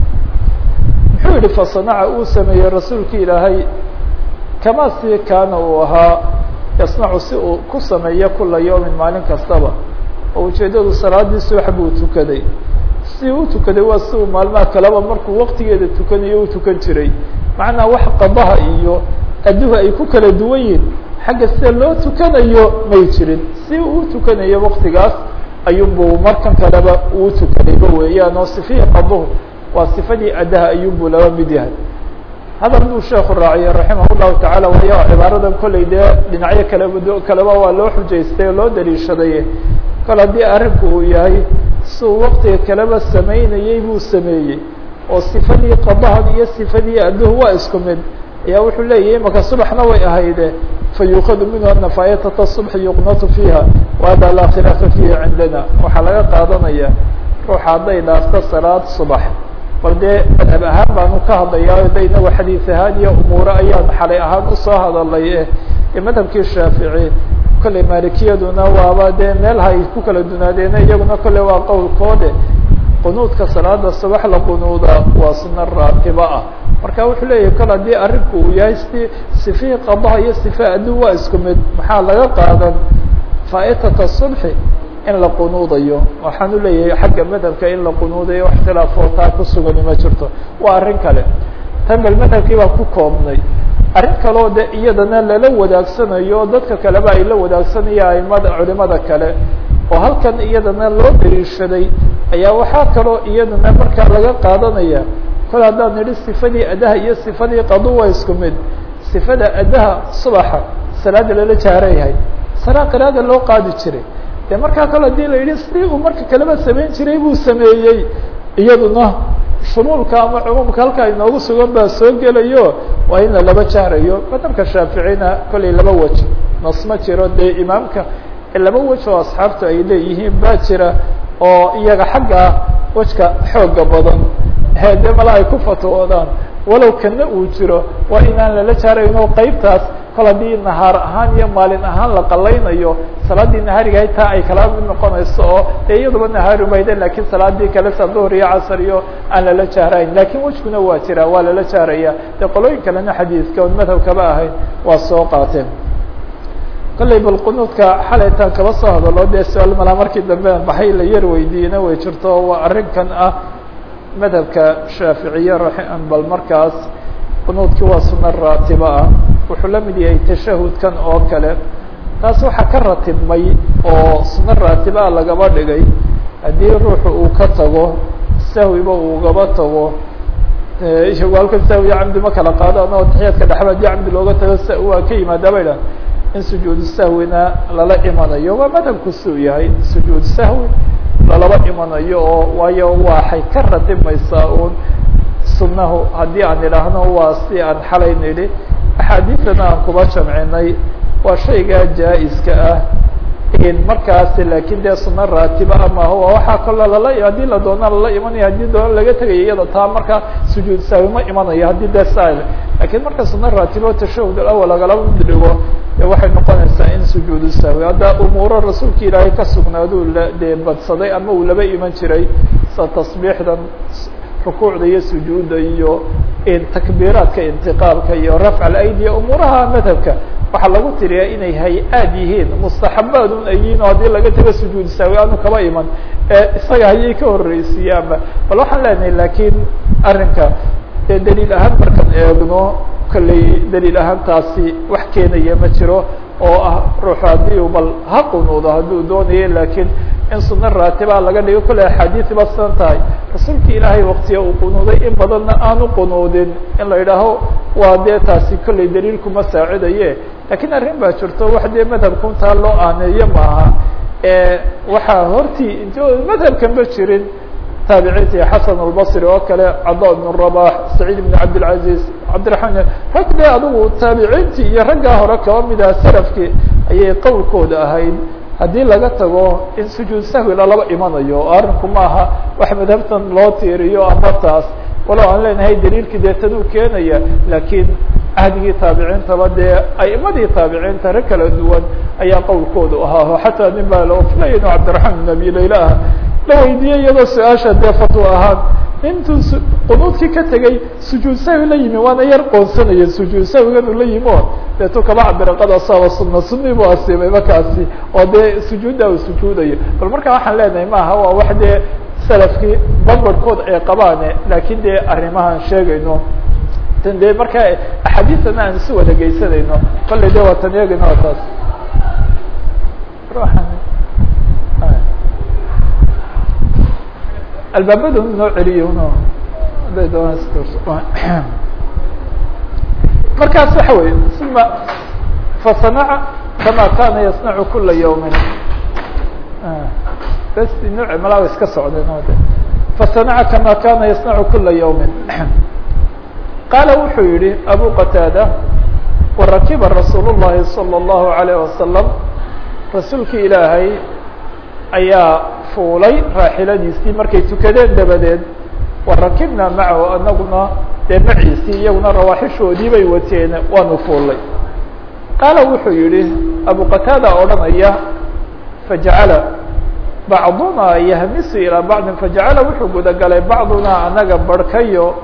muxuu yihi fasanaca uu sameeyey rasuulka ilaahay kama si kaana uu ahaa yasnacu si uu ku sameeyo kula yawmin maalin kastaba oo ujeedadu salaadii subax buu tukaday si u tukaday waa si uu maalmaha kaleba markuu waqtigeeda tukanayo u tukan jiray macnaa wax qadaha iyo adduha ay ku kala duwan yihin xagga sida loo tukanayo may jirin si uu tukanayo waktigaas ayuunbuu markan kaleba uu tukanayba weeyaan oo sifihii qaduhu waa sifadii addaha ayuunbuu laba mid yahay hadal buu sheeku raaciyey raximah llahu tacaala waayo cibaaradan kolley dee dhinacyo kaleba kaleba waa loo xujaystay oo loo daliishaday kol haddii arrinku uu yahay siuu waktiga kaleba samaynayey buu sameeyey oo sifadii qadahan iyo sifadii adduhu waa isku mid ayaa wuxuu leeyahy imaka subaxna way ahayde fayuukadu minhu ana faayatata subxi yuqnatu fiiha wahada laa khilaafa fiihi cindana waxaa laga qaadanaya ruuxa hadday dhaafto salaad subax bal dee madhab ahaan baanu ka hadlayaa de inagu xadiis ahaan iyo umuure ayaan xalay ahaan usoo hadalay e madhabkii shaafici kolley maalikiyaduna waaba dee meelha ay ku kala dunaadeena iyaguna kolley waa qowlkoode qunuudka salaada subax la qunuuda waa suna raatiba ah marka wuxuu leeyahay kol haddii arrinku uu yahay si sifihii qabaha iyo sifa addu waa isku mid maxaa laga qaadan faa'itata subxi in la qunuudayo waxaan u leeyahay xagga madhabka in la qunuudayo ikhtilaafoo taa ku sugani ma jirto waa arrin kale tan bal madhabkii baan ku koobnay arrin kaleo de iyadana lala wadaagsanayo dadka kaleba ay la wadaagsanaya aimada culimada kale oo halkan iyadana loo daliishaday ayaa waxaa kaloo iyadana markaa laga qaadanaya kol haddaan nidhi sifadii addaha iyo sifadii qadu waa isku mid sifada addaha subaxa salaada lala jaarayahay salaa qiraada loo qaadi jiray de markaa kale hadii la yidhi sidii uu marka kaleba samayn jiray buu sameeyey iyaduna shumuulka ama cumuumka halkaa inoogu sugan baa soo gelayo waa in lalaba jahrayo madhabka shaaficina kollay laba wej nas ma jiro dee imaamka laba wej oo asxaabtu ay leeyihiin baa jira oo iyaga xagga wejka xooga badan de mala ay ku fatwoodaan walow kana uu jiro waa inaan lala jaarayno qeybtaas kol haddii nahaar ahaan iyo maalin ahaan la qalaynayo salaadii nahaarigahay taa ay kala mid noqonayso oo dee iyaduba nahaari mayde lakin salaadii kale sa duhr iyo casar iyo aan lala jaarayn lakin wejkuna waa jira waa lala jaaraya dee qolooyin kalena xadiidka on madhabkaba ahayn waa soo qaateen kollay bal qunuudka xalaytaan kaba soo hadalo dee su-aal malaa markii dambe baxay la yar weydiiyena way jirto waa arrinkan ah madhabka shaaficiye raxim bal markaas qunuudkii waa suna raatiba ah wuxuu la mid yahay tashahudkan oo kale taas waxaa ka ratibmay oo suna raatiba ah lagaba dhigay haddii ruuxu uu ka tago sahwiba uu gaba tago isagu halkan sahwi iyo camdi ma kala qaado anao taxiyaadka dhexba haddii camdi looga tago s waa ka yimaada bay dhahan in sujuudu sahwina lala imanayo waa madhabku suu yahay sujuud sahwi lalaba imanayo oo waayo waxay ka ratibmaysaa un sunahu haddii aan idhaahno waa si aan xalay nidhi axaadiidana aan kuba jamcinay waa shayga jaa-iska ah markaas lakin dee suna raatiba amaho waxaa kaloo lala haddii la doona lala imanaya haddii doona laga tegaya iyada taa marka sujuud sahwi ma imanayo haddii dee sa lakin marka suna raatibo tashahud alawal lagalaba mid dhigo de waxay noqonaysaa in sujuudu sahwi hadda umuuro rasuulka ilaahay ka sugnaaduu la dee badsaday ama uu laba iman jiray sa tasbiixdan rukuucda iyo sujuudda iyo takbiiraadka intiqaalka iyo rafc alaydi umuuraha madhabka waxaa lagu tiriyaa inay hay-aad yihiin mustaxabaadun ay yihiin oo haddii laga tago sujuud saawi aanu kaba iman isaga hayay ka horreysiiyaanba bal waxaan leenahay lakin arrinka dee daliil ahaan markaan eegno kolley daliil ahaan taasi wax keenaya ma jiro oo ah ruuxu haddii u bal ha qunuudo hadduu doonayo lakin in suna raatiba laga dhigo kolley axaadiisi ba sidan tahay rasuulka ilaahay waktiga uu qunuuday in badanna aanu qunuudin in la yidhaaho waa dee taasi kolley daliilkuma saacidaye lakin arrin baa jirto wax dee madhabkuntaa loo aaneeyo maaha waxaa hortii int madhabkan ba jirin taabiciintii xasan albasri oo kale cada ibn rabax saciid ibn cabdilcaziz cabdiraxmaan rag dee adigu taabiciintii iyo raggaa hore kaba mid aha salafkii ayay qowlkooda ahayd haddii laga tago in sujuud sahwi lalaba imanayo oo arrinku maaha wax madhabtan loo tiiriyo ama taas walow aan leenahay daliilkii dee tan uu keenaya lakiin cahdigii taabiciintaba dee aimadii taabiciinta rag kala duwan ayaa qowlkoodu ahaa xataa nin baa la oflaya inu cabdiraxmaan ibn abi layla ah la weydiiyey iyadoo su-aasha dee fatwa ahaan intuu qunuudkii ka tegay sujuud sahwi la yimi waana yar qoonsanaya sujuud sahwigan uu la yimi o deetu kaba cabira qad asaaba suna sunii buu asiibay markaasi oo dee sujuudda uu sujuudayo bal markaa waxaan leenahay maaha waa wax dee salafkii barbarkood ay qabaane lakin dee arrimahaan sheegayno tan dee markaa axaadiisana aan isu wada geysanayno kollay de waa tan eegayno taas albaabadu noo celiyo no haday doonaan markaas waxa wey uma fasanaca kama kana yasnacu kula yawmin bes nooc malaa iska socdeen fasanaca kama kana yasnacu kula yawmin qaala wuxuu yihi abu qataada warakiba rasuul الlahi salى الlahu عalيه wasalam rasuulkii ilaahay ayaa fuulay raaxiladiisii markay tukadeen dabadeed warakibna macahu anaguna dee maciisii iyaguna rawaaxishoodii bay wateen waanu fuulay qaala wuxuu yihi abu qataada odhanaya fajacala bacduna yahmisu ilaa bacdin fajacala wuxuu gudagalay bacduna anaga barhkayo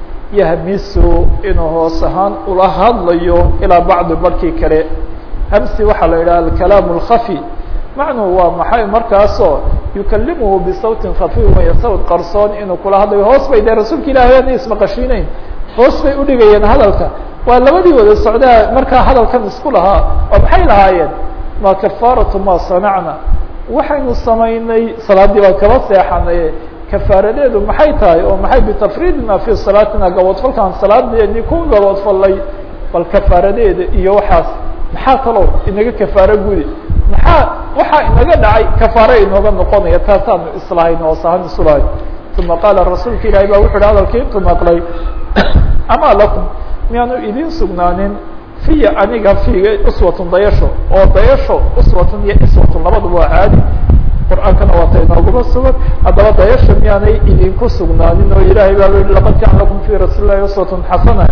yahmisu inuu hoos ahaan ula hadlayo ilaa bacdi barhkii kale hamsi waxaa la yidhaha alkalaamu اlkhafi macnuhu waa maxay markaasoo yukalimuhu bisawtin khafiif waya sawt qarsoon inuu kula hadlayo hoos bay dee rasuulka ilahi ana ismaqashiinayn hoos bay udhigayeen hadalka waa labadii wada socdaa markaa hadalkan isku lahaa oo maxay lahaayeen ma kafaaratu ma sanacna waxaynu samaynay salaadii baan kaba seexanay kafaaradeedu maxay tahay oo maxay bitafriidina fi salaatina gaboodfalkaan salaadeeni ku gaboodfalay bal kafaaradeeda iyo waxaas maxaa kaloo inaga kafaaro gudi maxaa waxaa inaga dhacay kafaare inooga noqonaya taasaanu islahayn oo sahan isulahay uma qaala rasuulka ilahi ba wuxu uhi hadalkii intu maqlay amaa lakum miyaanu idin sugnaanin fiya aniga fiiga uswatun dayasho oo dayasho uswatun iyo iswatun labaduba waa caadi qur-aankana waata inooguma sugan haddaba dayasha miyaanay idinku sugnaanin oo ilaahay baa yihi laqad kaana lakum fi rasuuli lahi uswatun xasana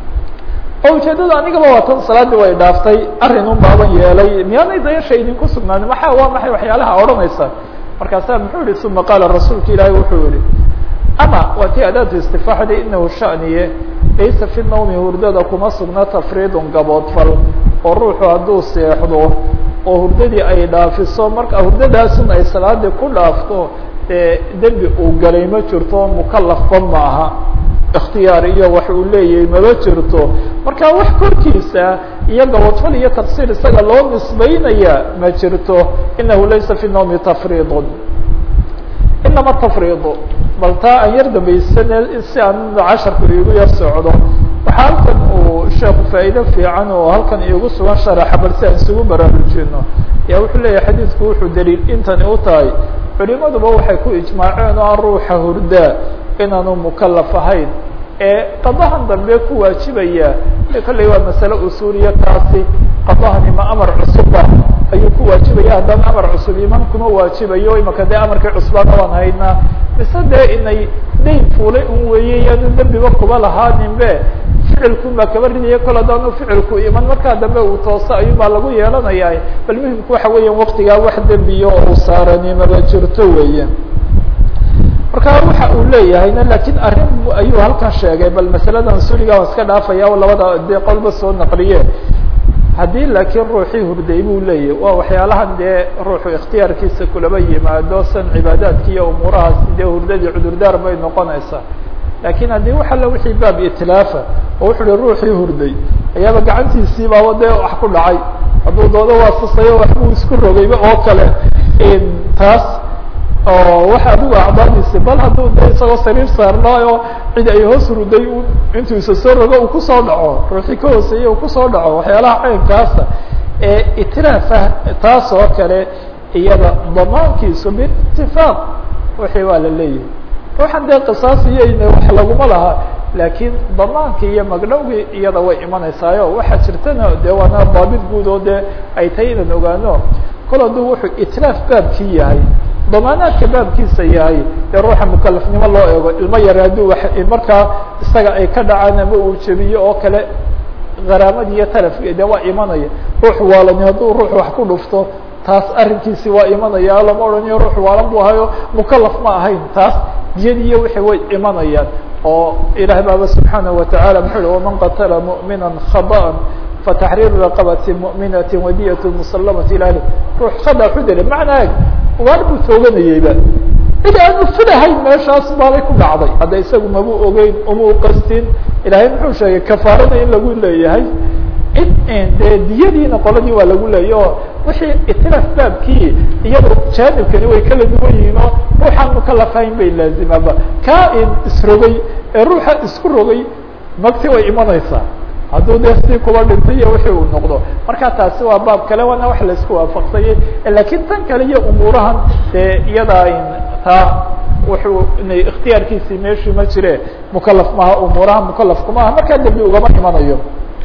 oo ujeedada anigaba waatan salaadii way dhaaftay arrin un baaban yeelay miyaanay dayasha idinku sugnaanin maxa waa maxay waxyaalaha odhanaysa markaasaa muxuu yihi uma qaala rasuulka ilaahi wuxuu yihi ama waa tii adaatu istifaaxda inahu shaniye laysa fi nawmi hurdada kuma sugna tafriidun gaboodfal oo ruuxu hadduu seexdo oo hurdadii ay dhaafiso marka hurdadaasun ay salaadii ku dhaafto dee dembi uu galay ma jirto mukalafba ma aha ikhtiyaar iyo wax uu leeyahay maba jirto marka wax korkiisa iyo gaboodfal iyo taqsiir isaga loo nisbaynaya ma jirto inahu laysa fi nawmi tafriidun inama tafriidu bal taa aan yar dambaysane si aan casharku iigu yar socdo waxaa halkan uu sheeku faa'iide fiican oo halkan iigu sugan sharaxa bal si aan isugu baraarujino ya wuxuu leeyahay xadiidku wuxuu daliil intani u tahay culimaduba waxay ku ijmaaceen oo aan ruuxa hurdaa inaanu mukalaf ahayn ee qadahan dambe ku waajibaya kolley waa masale usuuliya taasi qadahani ma amar cusuba ayuu ku waajibaya haddana amar cusub iman kuma waajibayo imaka dee amarkii cusbaana waan haynaa mise dee inay dayn fuulay un weeye yaanu dembiba kuba lahaaninbe ficilkun baa kaba ridaya kol haddaanu ficilku iman markaa dambe uu tooso ayuunbaa lagu yeelanaya bal muhimku waxa weeya waktigaa wax dembiyo oo uu saarani maba jirto weeye marka waxa uu leeyahayna lakin arrin ayuu halkan sheegay bal masaladan suliga waan iska dhaafaya o labada dee qolba soo naqliye haddii laakiin ruuxii hurday buu leeyahy waa waxyaalahan dee ruuxu ikhtiyaarkiisa kulaba yimaado san cibaadaadki iyo umuurahaas dee hurdadii cudurdaar bay noqonaysaa lakin haddii wax alla wixii baab itilaafa oo wuxu uhi ruuxii hurday ayaaba gacantiisii baaba dee wax ku dhacay hadduu doodo waa susayo waxbuu isku rogayba oo kale taas oo waxa adigu acdaadiisi bal hadduu de isagoo sariir saarnaayo cid ay hoos ruday intuu isa soo rogo uu kusoo dhaco ruuxii ka hooseeye uu kusoo dhaco waxyaalaha caynkaasa ee itilaafa taas oo kale iyada damaankiisu biitifaaq wixii waa la leeyahay ruuxan dee qisaasiyeyna wax laguma laha laakiin damaankii iyo magdhowgii iyada way imanaysaayo waxaa jirtana dee waana daabit guud oo dee ay tahay inaan ogaano kol hadduu wuxuu itlaaf baabkii yahay damaanaadka baabkiisa yahay dee ruuxa mukalafnimo loo eego ilmo yar hadduu markaa isaga ay ka dhacaan ama uu jebiyo oo kale garaamadi iyo talafki dee waa imanaya ruux waalani hadduu ruux wax ku dhufto taas arrinkiisi waa imanaya lama odhanayo ruux waalan bu ahayo mukalaf ma ahayn taas diyadiiyo wixii way imanayaan oo ilaah baaba subxaanaه wataعala muxuu uhi waman qatala muؤmina khaطأa fataxriiru raqabati muؤminaةi wadiyat musalamati ila ahli ruux khada xudele macnaa waar buu tooganayeyba cid aanu filahayn meeshaas baalay ku dhacday hadda isagu mabu ogeyn uma qastin ilahay muxuu sheegay kafaarada in lagu leeyahay dee diyadiina qoladii waa lagu leeyay oo wixii itilaf baabkii iyado jaanibkani way kala duwan yihiin oo ruuxaan mukalafayn bay laazimaaba kaa isrogay ee ruuxa isku rogay magti way imanaysaa hadduu dee si kuba dhintay iyo wixii uu noqdo marka taasi waa baab kale waana wax laisku waafaqsayay lakiin tan kale iyo umuurahan dee iyadaa taa wuxuu inay ikhtiyaarkiisii meeshii ma jire mukalaf maha umuuraha mukalafku maaha markaa dembi ugama imanayo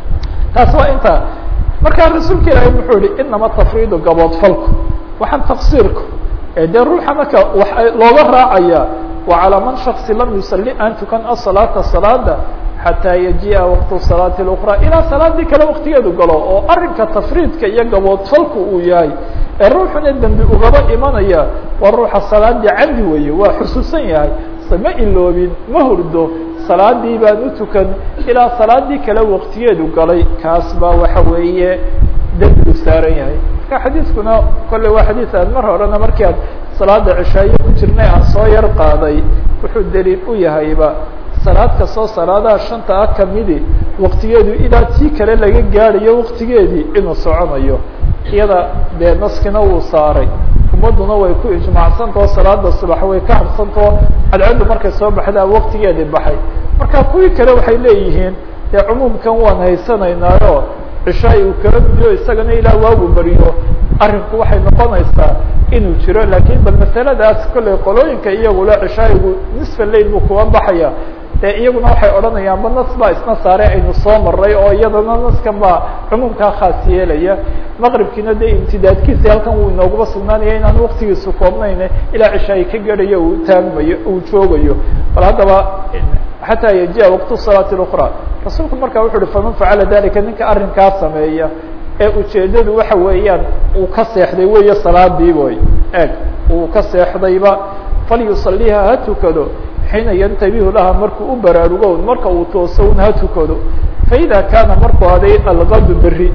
taas waa inta markaa rasuulka ilaahay muxuu yihi inama tafriidu gaboodfalku waxaan taqsiirku dee ruuxa marka wa looga raacaya wa calaa man shaksi lam yusali aan tukan asalaata salaada xataa yajiia waqtu salaati اlأkra ilaa salaadii kale waktigeedu galo oo arinka tafriidka iyo gaboodfalku uu yahay ee ruuxuna dembi ugaba imanaya waa ruuxa salaadii camdi weeye waa xusuusan yahay ma iloobin ma hurdo salaadii baan u tukan ilaa salaadii kale waktigeedu galay kaas baa waxa weeye dembigu saaran yahay marka xadiiskuna kolley waa xadiis aad mar horena markii aad salaada cishaaye ku jirnay aan soo yar qaaday wuxuu daliil u yahayba salaad kastoo salaadaha shanta ah kamidi waktigeedu ilaa tii kale laga gaadhayo waktigeedii inuu soconayo iyada dee naskina wuu saaray ummaduna way ku ijmacsantao salaada subax way ka habsantao cadcaddu markay soo baxdaa waktigeedii baxay marka kuwii kale waxay leeyihiin dee cumuumkan waan haysanaynaayo cishaay uu kala midiyo isagana ilaa waagu beriyo arrinku waxay noqonaysaa inuu jiro lakin bal masaladaas kolley qolooyinka iyagula cishaayigu nisfa lail buu kuga baxaya de iyaguna waxay odhanayaan ba nas baa isna saare aynu soo maray oo iyadana naskan baa cumuumkaa khaas yeelaya maqribkiina dee imtidaadkiisa halkan wuu inooguba sugnaanaya inaan waktigiisu koobnayn ilaa cishaayi ka garayo uu taagmayo uu joogayo bal haddaba xataa yajiya waqtu salaati اlأkra rasuulku markaa wuxu uhi faman facala dalika ninka arrinkaa sameeya ee ujeedadu waxa weeyaan uu ka seexday weeye salaadii boy eg uu ka seexdayba falyusaliha ha tukado xiina yantabihu laha markuu u baraarugo marka uu tooso un ha tukado faida kaana markuu aday algadu beri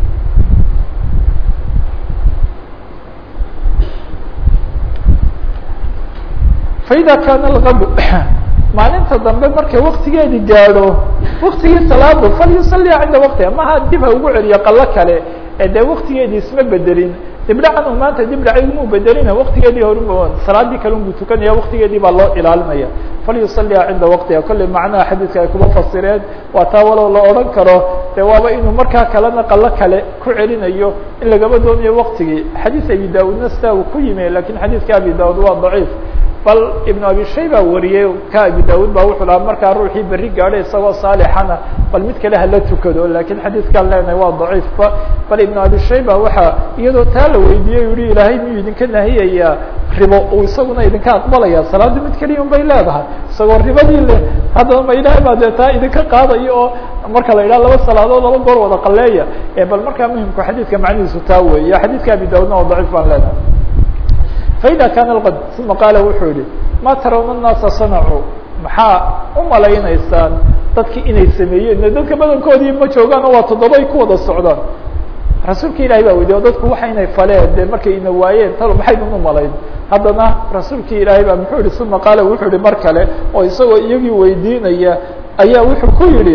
faida kaana algadu maalinta dambe markay waktigeedi gaadho waktigii salaadu falyusaliha cinda waktiha maha dib ha ugu celiyo qalo kale ee dee waktigeedii isma bedelin dibdhacan u maanta dibdhacay muu bedelina waktigeedii hor salaadii kale unbuu tukanaya waktigeedii baa loo ilaalinaya falyusaliha cinda waqtiha kolley macnaha xadiidka ay kuba fasireen waa taa walow la odhan karo de waaba inuu markaa kalena qalo kale ku celinayo in lagaba doonayo waktigii xadiis abi da-udna sidaa uu ku yimi lakin xadiidka abi da-ud waa daciif bal ibn abi shayba wariyey ka abi da-ud ba wuxuu lahaa markaa ruuxii berri gaadhay isagoo saalixana bal mid kale hala tukado lakin xadiidkaan leenahay waa daciifba bal ibn abi shayba waxa iyadoo taa la weydiiyey yihi ilaahay miyuu idinka nahiyayaa ribo uu isaguna idinka aqbalaya salaadii mid keliya un bay leedahay isagoo ribadii le haddaba ma ilahay baa dee taa idinka qaadayo oo marka la yidhaha laba salaadood laba goor wada qaleeya bal markaa muhimku xadiidka macnihiisu taa weeye xadiidka abi da-udna oo daciif baan leenahay faida kaana alqad uma qaala wuxuu yihi ma tarawna الnaasa sanacuu maxaa u malaynaysaan dadki inay sameeyeen dadka badankoodii ma joogaan oo waa toddobay ku wada socdaan rasuulka ilahi baa weydiye o dadku waxa inay faleen de markay ina waayeen talo maxaynan u malayn haddana rasuulki ilaahay baa muxuu yihi uma qaala wuxuu yihi mar kale oo isagoo iyagii weydiinaya ayaa wuxuu ku yihi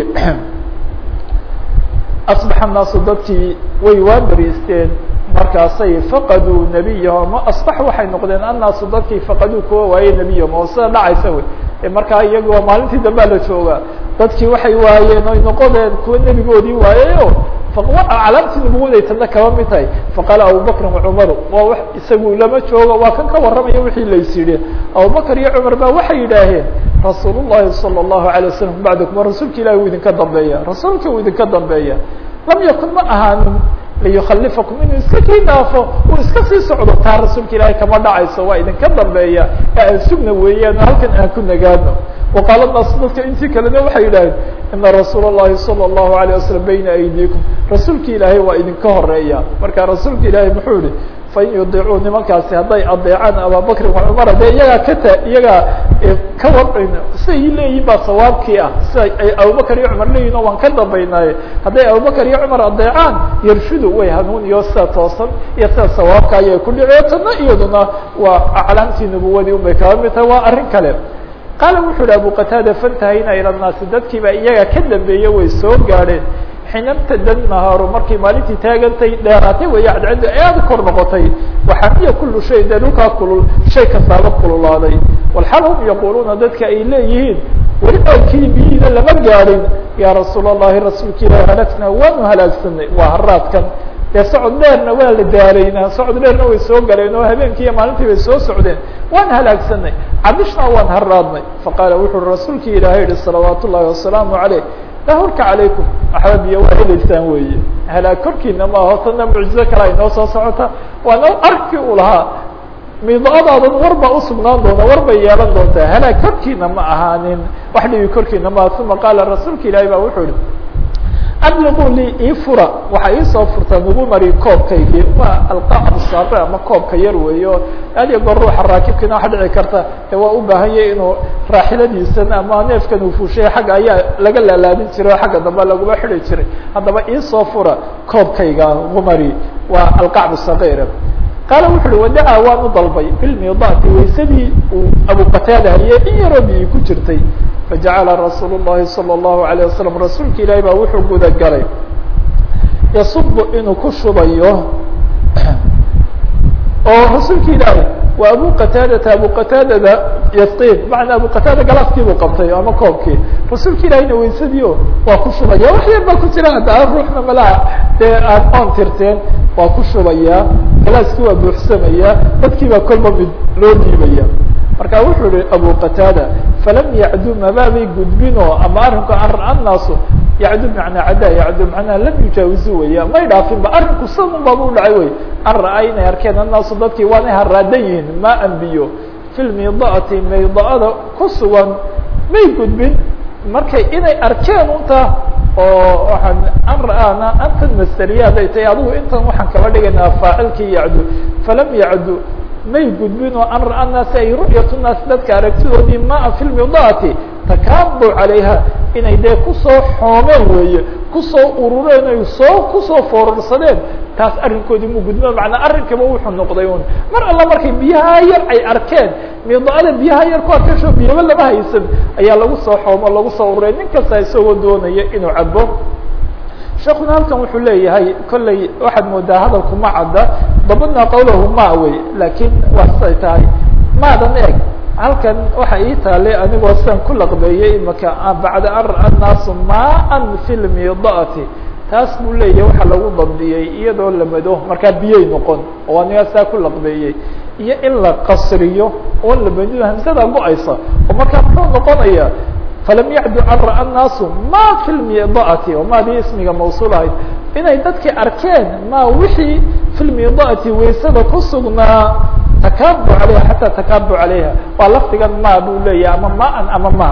asbaxa الnaasu dadkii way waa beriisteen markaasay faqaduu nebiyahom asbax waxay noqdeen annaasu dadkii faqaduu kuwa waaye nebiyahom oo sida dhacaysa wey markaa iyagi waa maalintii dambea la joogaa dadkii waxay waayeen oy noqodeen kuwa nebigoodii waayeyo calaamtii nubuwaday tadna kaba mid tahay faqaala abubakrin wacumaru waa isagu lama joogo waa kan ka warramaya wixii lays yidhi abubakr iyo cumar ba waxay yidhaaheen rasuul الlahi salى الlahu عalيه wasalam bacdakum rasuulka ilahi uu idinka dambeeya rasuulka uu idinka dambeeya lam yakun ma ahaanin liyukalifakum inuu iska kii dhaafo uu iska sii socdo taa rasuulka ilaahay kama dhacayso waa idinka dambeeya ee aan sugna weeyaan halkan aan ku nagaano waqaala naas dadka intii kalena waxay yidhaaheen ina rasuula الlahi salى الlahu عalيه wasalam bayna aydiikum rasuulki ilaahay waa idinka horeeya marka rasuulka ilaahay muxuu yihi fain yudiicuu nimankaasi hadday adeecaan ababakrin wacumara dee iyagaa kata iyagaa ka war siday leeyihin baa sawaabkii ah sida ay abubakar iyo cumar leeyihin oo waan ka dambaynaaye hadday abubakar iyo cumar adeecaan yarshudu way hanuun iyo sida toosan iyo sida sawaabka ayay ku dhici tana iyaduna waa aclaamtii nubuwadii un bay kaba mid tahay waa arrin kale qaala wuxuu yihi abu qataada fantahayna ilى الnaasi dadkiiba iyaga ka dambeeye way soo gaadheen xinamtada nahaaru markay maalintii taagantay dheeraatay weeye cadcaddu aada kor noqotay waxamiya kulu shay dee dhulkaa kulul shay kastaaba kululaaday walxal hum yaquuluuna dadka ay leeyihiin weli ookii biyihiina lama gaadhin yaa rasuul allahi rasuulka ilahi halagna waanu halaagsanay waa haraadkan dee socod dheerna waa la daalaynaa socod dheerna way soo galeen oo habeenkii iyo maalintii bay soo socdeen waan halaagsanay cabishna waan haraadnay faqaala wuxu uri rasuulkii ilaahay yihi salawaat ullahi wasalaamu caleyh lahurka calaykum waxba biyo waa helaysaan weeye halaag korkiina ma aho tana mucjizo kale ay noo soo socota waana arkii uu lahaa mido-adaadan war baa usugnaan doona war bay yeelan doontaa halaag korkiina ma ahaanin wax dhibi korkiina ma aha uma qaala rasuulka ilaahay baa wuxuu yihi abliquu lii ii fura waxaa iisoo furtaa nagu mari koobkaygii waa alqaacdu saabe ama koobka yar weeyo aad iyo goor ruuxa raakibkiina waxa dhici karta ee waa u baahanyay inuu raaxiladiisan ama neefkan uu fuushay xagga ayaa laga laalaadin jiray oo xagga dambe laguma xidi jiray haddaba iisoo fura koobkayga nagu mari waa alqacbu sagiira qaala wuxu uhi wadacaa waan u dalbay bilmidaati waysadii uu abukataada hayey in yaroo biyi ku jirtay fajacala rasuul الlahi salى الlahu عalيه wasalam rasuulka ilaahi baa wuxuu guda galay yasubu inuu ku shubayo oo rasuulka ilaahi waa abu qataadata abu qataadada yasqin macnaa abu qataada galaaskii buu qabtay ama koobkii rasuulka ilaahina waysadii waa ku shubaya wax yar baa ku jira hadda ruuxna malaha dee aan oon tirteen waa ku shubaya galaaskii waa buuxsamaya dadkii baa kolba mid loo dhiibaya marka wuxuu yihi abu qataada falam yacdu mabaabay gudbino ama arrinku an ra-a naasu yacdu macnaa caddaa yacdu macnaha lam yujaawizu weya may dhaafinba arrinku sanun baaba u dhacay wey an ra-a inay arkeen annaasu dadkii waanay haraadan yihiin ma anbiyo fi lmidaati mayda-ada ku sugan may gudbin markay inay arkeen unta oo waaan an ra-aana antan masteriya haday tahay adigu intan waxaan kaba dhigaynaa faacilkii yacdu falam yacdu may gudbin oo an ra-a naasi ay ru'yat naas dadka aragtidoodii maa fi lmidaati takaabu calayha inay dee kusoo xoomeen weeye kusoo urureen ay soo kusoo foorarsadeen taas arrinkoodii mu gudbin macnaa arrinkaba wuxuu noqday un mar alla markay biyaha yar ay arkeen midaada biyaha yar ku arkasho biyaba lama haysan ayaa lagu soo xoomo lagu soo ururay nin kasta isagoo doonaya inuu cabo sheekuna halkan wuxuu leeyahay kolley waxaad moodaa hadalku ma cadda dabadna qawlahu ma wey laakiin waa siday tahay maadan eeg halkan waxa ii taale anigoo sidan ku laqbeeyey imaka bacda an ra-a naasu maan fi lmidaati taas buu leeyahay waxa lagu dabdiyey iyadoo la mado markaa biyay noqon oo aniga saa ku laqbeeyey iyo in la qasriyo oo la madido hamsada go-aysa oo markaa muxuu noqonaya falam yacdu an ra-a naasu ma fi lmidaati oo maadii ismiga mawsuul ahayd inay dadkii arkeen ma wixii fi lmidaati waysada ku sugnaa takaabu alayha xataa takaabu calayha waa lafdigan ma buu leeyahay ama maan ama ma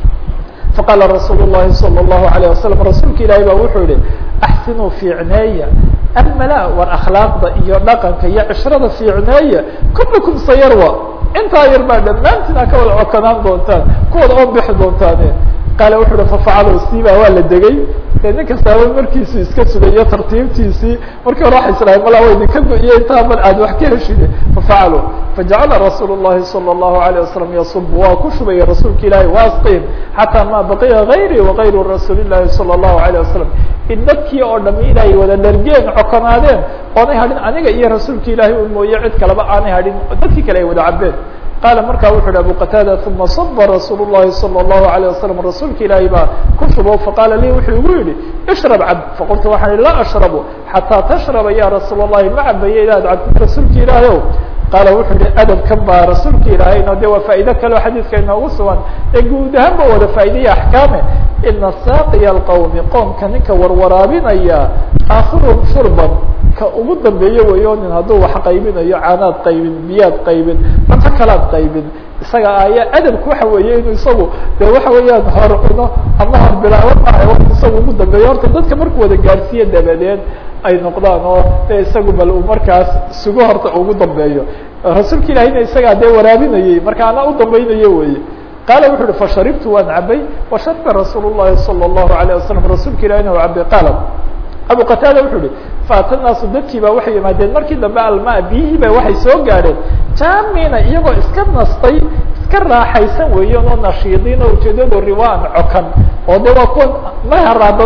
faqaala rasuul الlahi salى الlahu عalيه wasalam rasuulka ilaahi ba wuxuu yihi axsinuu fiicneeya almala war akhlaaqda iyo dhaqanka iyo cishrada fiicneeya kullukum sayarwa intaa yar baa dhammaantiina ka wada cokanaan doontaan kuwada oo bixi doontaane qaala wuxu uhi fafacalo siiba waa la degay dee nin kastaaba markiisu iska sugayo tartiibtiisii markii hore waxay islahay mala wa idinka go-iyo intaa bal aad wax ka heshide fafacalo fajacala rasuul الlahi salى الlahu عalيه wasalam yasub waa ku shubaya rasuulka ilaahi wasqim xataa ma baqiya gayri wagayru rasuuli الlahi salى الlahu عalيه wasalam in dadkii oo dhami inay wada dhargeen cokonaadeen oonay hadhin aniga iyo rasuulka ilaahi u mooye cid kaleba aanay hadhin dadkii kale ay wada cabeen qaala markaa wuxu uhi abu qataada uma saba rasuul الlahi salى الlahu عalيه wasalam rasuulka ilaahi baa ku shubo faqaala lii wuxuu igu yihi ishrab cab faqultu waxaan ihi laa ashrabu xataa tashraba ya rasuul الlahi ma cabaye inaad cabtid rasuulka ilaahi o qaala wuxuu yihi adabkan baa rasuulka ilaahayno de waa faa'ido kaleo xadiiska inoogu sugan ee guud ahaan ba wada faa'iidaya axkaame ina saaqiya alqowmi qoomka ninka warwaraabinaya aakhiruhum shurban ka ugu dambeeyo weyo nin hadduu wax qaybinayo caanaad qaybin biyaad qaybin cunto kalaad qaybin isaga ayaa adabku waxa weeye inuu isagu de waxa weeyaan hor cuno ama hor bilaabo maaha wa isagu ugu dambeeyo horta dadka markuu wada gaarsiiye dabadeed ay noqdaan oo de isagu bal uu markaas sugo horta ugu dambeeyo rasuulka ilahina isagaa dee waraabinayey marka ana u dambaynayo weye qaala wuxu uhi fasharibtu waan cabay washariba rasuul الlahi salى الlahu عalيه wasalam rasuulka ilahina waa cabay qaala abu qataada wuxuu yihi faata naasu dadkii baa waxay yimaadeen markii dambe alma biyihii ba waxay soo gaadheen jaamina iyagoo iska nastay iska raaxaysan weeyaan oo nashiidiin oo ujeedado riwaan cokan oo de waa kuwa ma haraadanayn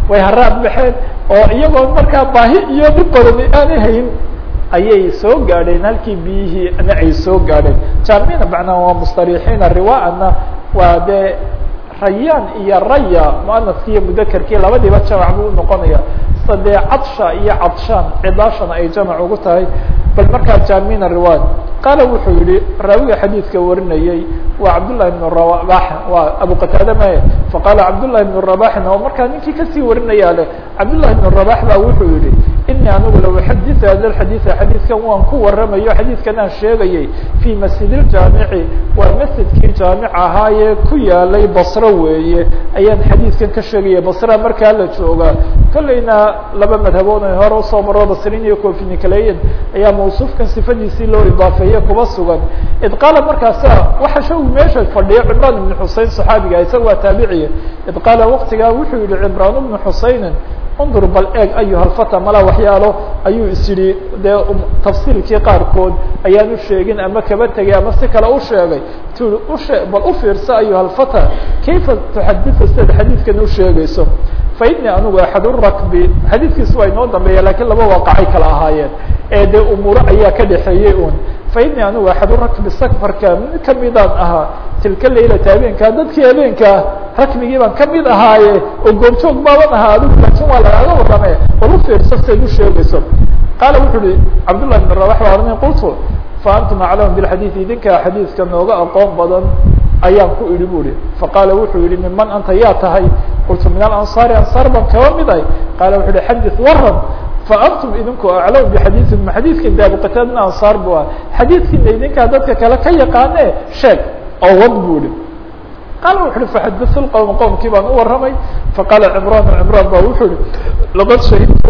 way haraad baxeen oo iyagoo markaa baahi iyo dhib badani aanay hayn ayay soo gaadheen halkii biyihiina ay soo gaadheen jaamina macnaa waa mustarixiina riwaana waa dee rayaan iyo raya muanaski iyo mudakerkii labadiiba jamac buu unoqonaya sadee cadsha iyo cadshaan cidaashana ay jamac ugu tahay bal markaa jamina riwad qaala wuxuu yihi raawiga xadiidka warinayey waa cabdullahi bn rabax waa abu qataada maye faqaala cabdullahi bn rabaxin oo markaa ninkii kasii warinaya leh cabdullahi bn rabax ba wuxuu yihi inii anigu la uxadiثu hada xadiiثa xadiidkan waan ku waramayo xadiidkan aan sheegayay fii masjid اjaamici waa masjidkii jaamic ahaayee ku yaalay basro weeye ayaan xadiidkan ka sheegaya basra markaa la jooga kolleyna laba madhabood ay hore usoo maro basrin iyo cofinikaleyen ayaa mawsuufkan sifadiisii loo idaafeeye kuba sugan id qaala markaasa waxa shagu meesha fadhiya cimraan ibn xusein صaxaabiga isaga waa taabiciya id qaala waktigaa wuxuu yihi cimraan bnu xuseynin undur bal eeg ayuha lfata mala waxyaalo ayuu is yihi dee tafsiilkii qaarkood ayaan u sheegin ama kaba tegay ama si kale u sheegay tu ushe bal u fiirsa ayuha lfata kayfa tuxadiثu sidaad xadiidkan u sheegayso fa ini anigu axad rakbi xadiidkiisu waa inoo dambeeya lakiin laba waaqacay kala ahaayeen ee dee umuuro ayaa ka dhexeeyey un fa ini anigu axad rakbi safarka mid kamidaan ahaa tilka laylata habeenkaa dadkii habeenkaa rakbigii baan kamid ahaaye oo goobjoog baaban ahaa adigu laakin waa lagaaga warame bal u fiirsa sidaad u sheegayso qaala wuxuu uhi cabdullah bn rabax baa ornay qultu fa antum aclamu bilxadiid idinkaa xadiidka nooga aqoon badan ayaan ku idhi bu ihi faqaala wuxuu yihi miman anta yaa tahay qultu min alansaari ansaar baan kaba mid ahay qaala wuxu uhi xadith waran faantum idinku aclamu bixadiidikum xadiidkin de abuqataadna ansaar bu ah xadiidkiina idinkaa dadka kale ka yaqaane sheeg oo wad bu ihi qaala wuxu uhi faxaditu lqowm qowmkii baan u warramay faqaala cimraan cimraan ba wuxuu ihi laqad shahidtu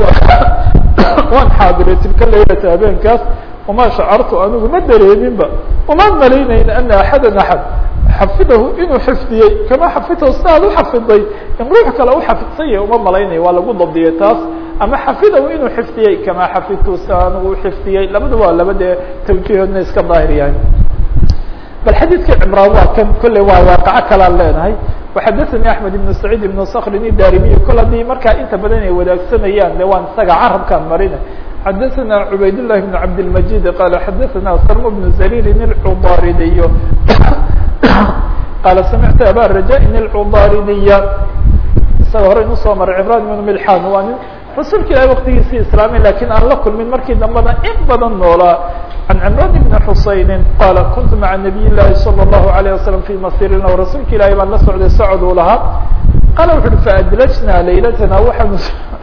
waan xaadiray tilka laylata habeenkaas uma shacartu anigu ma dareeminba uma malaynayn ana axada axad xafidahu inuu xifdiyey kama xafidtahu sida ad uxafiday in ruux kale uxafidsan yahay uma malaynayo waa lagu dabdiyey taas ama xafidahu inuu xifdiyey kama xafidtu sida anigu uxifdiyey labada waa laba dee tawjiihoodna iska daahir yahay bal xadiidka cimraan waa kan kolley waa waaqaco kalaan leenahay waxadaثani axmed ibn saciid ibn skrin idarimiy kol haddii markaa inta badan ay wadaagsanayaan de waan isaga carabkaan marina xadaثana cubayd لlahi بn cabdالmajid qala xadaثana sarm bn zaririn اlcudaridiy qala samictu aba rajain اlcudaridiya isaga hore inu soo maray cimran ibn milxan waa nin rasuulka ilahi waktigiisii islaamay lakin aan la kulmin markii dambena in badan noolaa عن cمrان بن حusayni qala kuntu mعa نabiy الlahi slى الlahu عalيه waslم في masirina rasuulka ilahi baan la socday socod uu lahaa qala wuxu uhi faadlajna laylatna waanu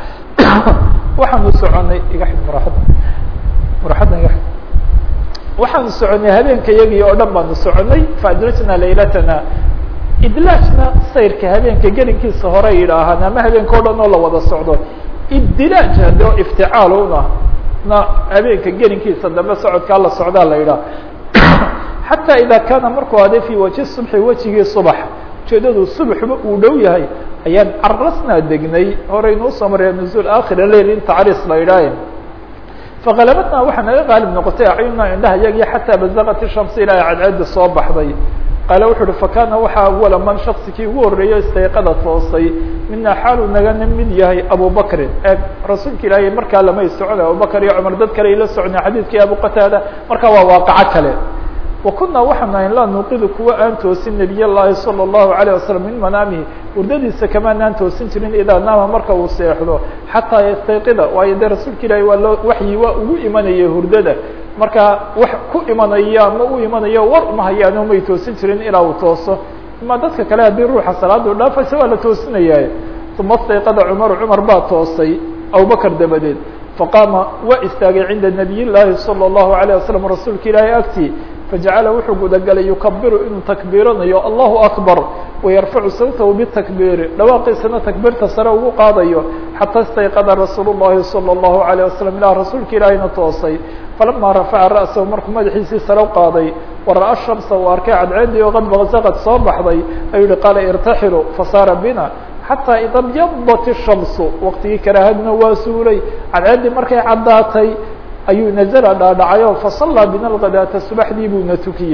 waxaanu soconay iga xid maraxada maraxadda iga xid waxaanu soconay habeenka yagii oo dhan baanu soconay faadlajna laylatna idlaajna sayrka habeenka gelinkiisa hore yidhaahaan ama habeenka o dhan oo la wada socdo iddilaaj hade o ifticaal una na habeenka gelinkiisa dambe socodkaa la socdaa la yidhaha xataa ida kaana markuu aday fi waji subxi wejigii subax ujeedadu subaxba uu dhow yahay ayaan carasnaa degnay horeynu usoo maraya nuzuul akhira leil in tacriis la yidhaahe faqalabatnaa waxaa naga qaalib noqotay acyunaa indhaha yagii xataa bazaqat shamsi ilaa cadceeda soo baxday qaala wuxu uhi fakana waxaa awala man shaksikii ugu horreeyo istayqada toosay mina xaaluu nagana mid yahay abubakrin e rasuulka ilaahay markaa lamay socda abubakr iyo cumar dad kale ay la socnay xadiidkii abu qataada markaa waa waaqaco kale wa kunaa waxaan ahayn laa nuuqidu kuwa aan toosin nabiy llahi salى الlahu عalيه wasalam min manaamihi hurdadiisa kamaanaan toosin jirin idaa naama marka uu seexdo xataa yastayqida waayo dee rasuulka ilaahi waa loo waxyi waa ugu imanaya hurdada markaa wax ku imanaya ama u imanayo war uma hayaano may toosin jirin ilaa uu tooso ima dadka kale haddii ruuxa salaada u dhaafaysa waa la toosinaya uma stayqada cumaru cumar baa toosay abubakr dabadeed faqaama waa istaagay cinda nabiy llaahi salى الlahu عalيه wasalam rasuulka ilaahi agtii fajacala wuxuu gudagalay yukabiru inuu takbiiranayo allahu akbar wayarfacu sawtahu bitakbiiri dhawaaqiisana takbiirta sare ugu qaadayo xataa istayqada rasuul llahi salى الlahu عalيه wasalam ilaa rasuulka ilaahina toosay falama rafaca ra'sahu markuu madaxiisii sare u qaaday wara'a shamsa uu arkay cadceedii oo qad baqsaqad soo baxday ayuu yihi qaala irtaxilu fasaara bina xataa ida byadat الshamsu waqtigii karaahadna waa suulay cadceeddii markay caddaatay ayuu nazla dhaadhacayo fasallaa bina lgadaata subaxdii buuna tukiyey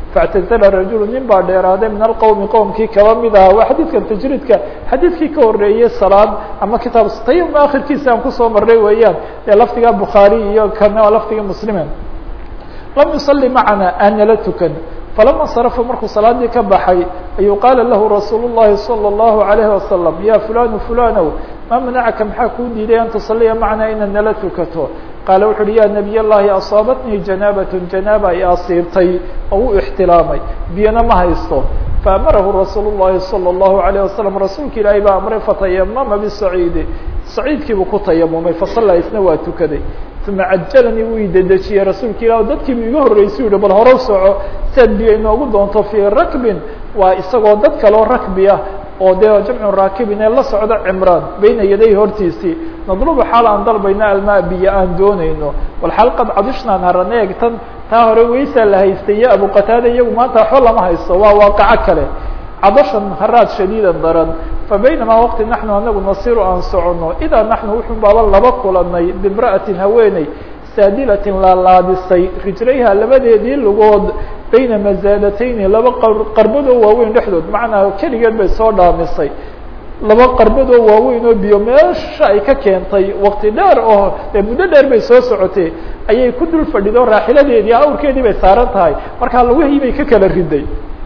faاctazla rajulu nin baa dheeraaday min alqowmi qowmkii kaba mid aha waa xadiidkan tajriidka xadiidkii ka horeeyey salaad ama kitaab tayam akhirkiisa aan kusoo maray weeyaan ee lafdiga bukhaari iyo kana lafdiga muslime lam yusali macana aanala tukan falama sarfa markuu salaadii ka baxay ayuu qaala lahu rasuul الlahi salى الlahu عalayhi wasalam ya fulanu fulanow ma manacaka maxaa kuu diiday an tusaliya macnaa inaad nala tukato qaala wuxu uhi ya nebiy llahi asaabatnii janaabat janaaba ay asiibtay oo u ixtilaamay biyana ma haysto faamarahu rasuul الlahi salى الlahu عalيه wasalam rasuulka ilaahay baa amray fatayamama bisaciidi saciidkiibuu ku tayamumay fasala isna waa tukaday uma cajalanii wuu idedejiyey rasuulka ilah dadkiibu iga horreysay yihi bal horow soco siaad biyo inoogu doonto fii rakbin waa isagoo dad kaloo rakbi ah oo dee jamcu raakibin ee la socda cimraan bayna yaday hortiisii nadlubu xaal aan dalbayna almaa biyo aan doonayno bal xaal qad cadishnaan haran eeg tan taa hore weysaa la haystay iyo abu qataada iyagu maanta waxba lama haysto waa waaqaco kale cadashan haraad shadiidan daran fabaynamaa waqti naxnu anagu nasiru aan soconno idaa naxnu wuxuu baaba laba kulanay bimra'atin haweeney saadilatin laalaadisay rijlayha labadeedii lugood bayna mazaadatayni laba qarbadoo waaweyn dhexdood macnaa keligeed bay soo dhaamisay laba qarbadoo waaweyn oo biyo meesha ay ka keentay waqti dheer oo dee muddo dheer bay soo socotay ayay ku dul fadhido raaxiladeedii awrkeedii bay saaran tahay markaa lugihii bay ka kala riday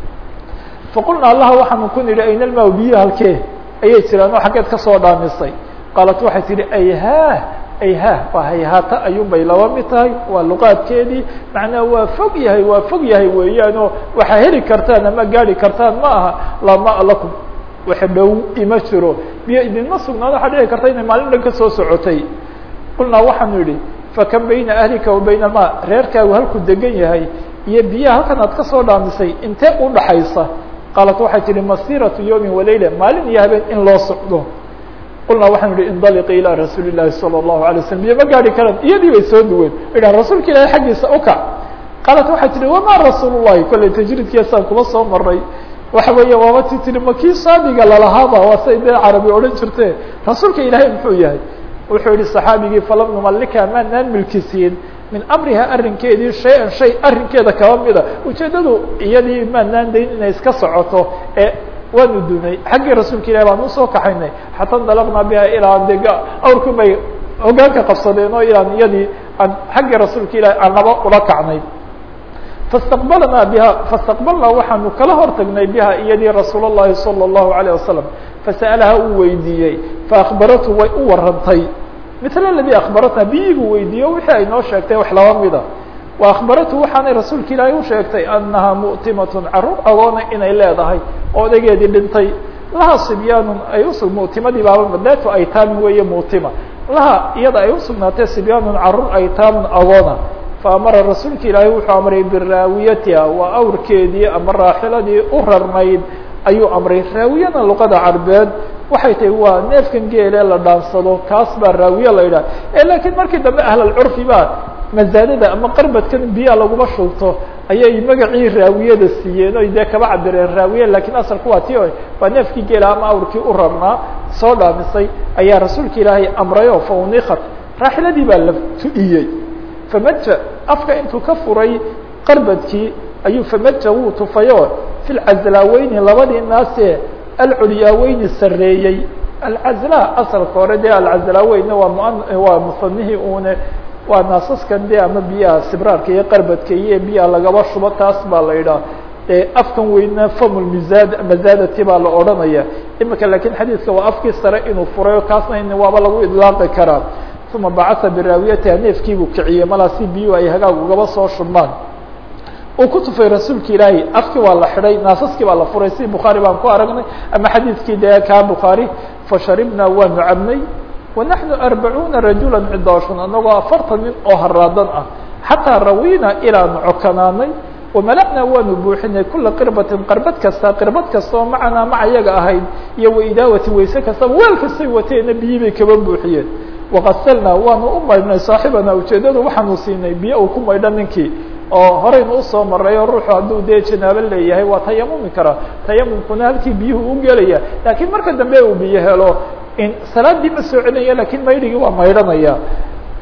faqulna allaha waxaanu ku nidhi ayna lmaa biyo halkee ayay jiraan oo xaggeed ka soo dhaamisay qaalat waxay tihi ayha ayha waa hayhaata ayuun bay laba mid tahay waa luqaadkeedii macnaha waa fog yahay waa fog yahay weeyaan oo waxaa heli kartaan ama gaari kartaan ma aha laa maa lakum wax dhow ima jiro biyo idinma sugnaado waxaa dhici karta inay maalin dhan ka soo socotay qulnaa waxaanu idhi fakam bayna ahlika wa bayna ma reerkaagu halkuu degan yahay iyo biyaha halkan aad ka soo dhaamisay intee u dhaxaysa qaalat waxay tihi masiratu yawmi walayla maalin iyo habeen in loo socdo qulnaa waxaanu ihi indaliqi ilaa rasuuli llahi salى الlahu alay waslam biyo ma gaari karaan iyadii bay soo duween idha rasuulka ilaahay xaggiisa ukac qaalat waxay tihi wama rasuul llahi kolley tajriidkiisaan kuma soo maray waxa weeye waaba ti tihi ma kii saadiga lalahaaba waa say dee carabi odhan jirte rasuulka ilaahay muxuu yahay wuxuu yihi صaxaabigii falam numalika maanaan milkisiin min amriha arrinkeedii shay-an shay arrinkeeda kaba mida ujeeddadu iyadii maanaan dayn inay iska socoto ee waanu dunay xaggii rasuulka ilahi baan usoo kaxaynay xata dalaqnaa biha ilaa de awrku bay hogaanka qabsadeen oo ilaan iyadii aan xaggii rasuulka ilahi aan laba ula kacnay fastaqbalnaa biha fastaqbalnaa waxaanu kala hortagnay biha iyadii rasuul الlahi salى الlahu عalيه wasalam fasa'alaha uu weydiiyey faakbaratu way u warantay mil اladي akbaratna biyiguu weydiiyo wixii ay noo sheegtay wax laba mida wa akbaratu waxaanay rasuulka ilaahay u sheegtay anaha mu'timatun caruur agoona inay leedahay oo odageedii dhintay laha sibyaanun ay usu mu'timadii baaba madaatu aytaamin weeye mu'tima laha iyada ay usugnaatay sibyaanun caruur aytaamun agoona faamara rasuulka ilaahay wuxuu amray biraawiyatiha waa awrkeedii ama raaxiladii u rarnayd ayuu amray raawiyana luqada carbeed waxay tahay waa neefkan geele la dhaansado kaas baa raawiye la yidhaha e laakiin markii dambe ahlalcurfi baa masaadada ama qarbadkan biyaa laguma shubto ayay magacii raawiyada siiyeen oy dee kaba cabireen raawiye lakiin asalku waa ti waa neefkii geela ama awrkii u rarnaa soo dhaamisay ayaa rasuulka ilaahay amrayo fa unikat raaxiladii baa la tu'iyey famaja afka intuu ka furay qarbadkii ayuu famaja wuu tufayo fi lcazlaaweyni labadii naasee alculyaaweyni sareeyey alcazla asalka hore dee alcazlaaweyna waa m waa musanihii une waa naasaskan de ama biyaha sibraarka iyo qarbadka iyo biyaha lagaba shubo taas baa la yidhaha afkan weyna famul mizad mazadati baa la odhanaya imika lakin xadiidka waa afkii sare inuu furayo kaasna in waaba lagu idlaaqi karaa uma bacasa biraawiyatiha neefkiibuu kiciyey malaa si biyuhu ay hagaag ugaba soo shubmaan uu ku tufay rasuulka ilaahay afkii waa la xidhay naasaskii baa la furay si bukhaari baan ku aragnay ama xadiidkii dee kaa bukhaari fasharibnaa waanu cabnay wanaxnu arbacuuna rajula cidaashun anagoo afartan nin oo haraadan ah xataa rawina ilaanu cokanaanay wamala'naa waanu buuxinay kula qirbatin qarbad kasta qirbad kasta oo macanaa maca yaga ahayd iyo waidaawati wayse kastaba weel kastay wateena biyi bay kaba buuxiyeen wakasalnaa waanu u maydhnay saaxibana ujeedadu waxaanu siinay biyo uu ku maydho ninkii oo horeynu usoo maray oo ruuxu hadduu dee janaabo leeyahay waa tayamumi karaa tayamumkuna halkii biyuhu u gelaya laakiin marka dambe uu biyo helo in salaadii ma soo celinaya lakin maydhigii waa maydhanaya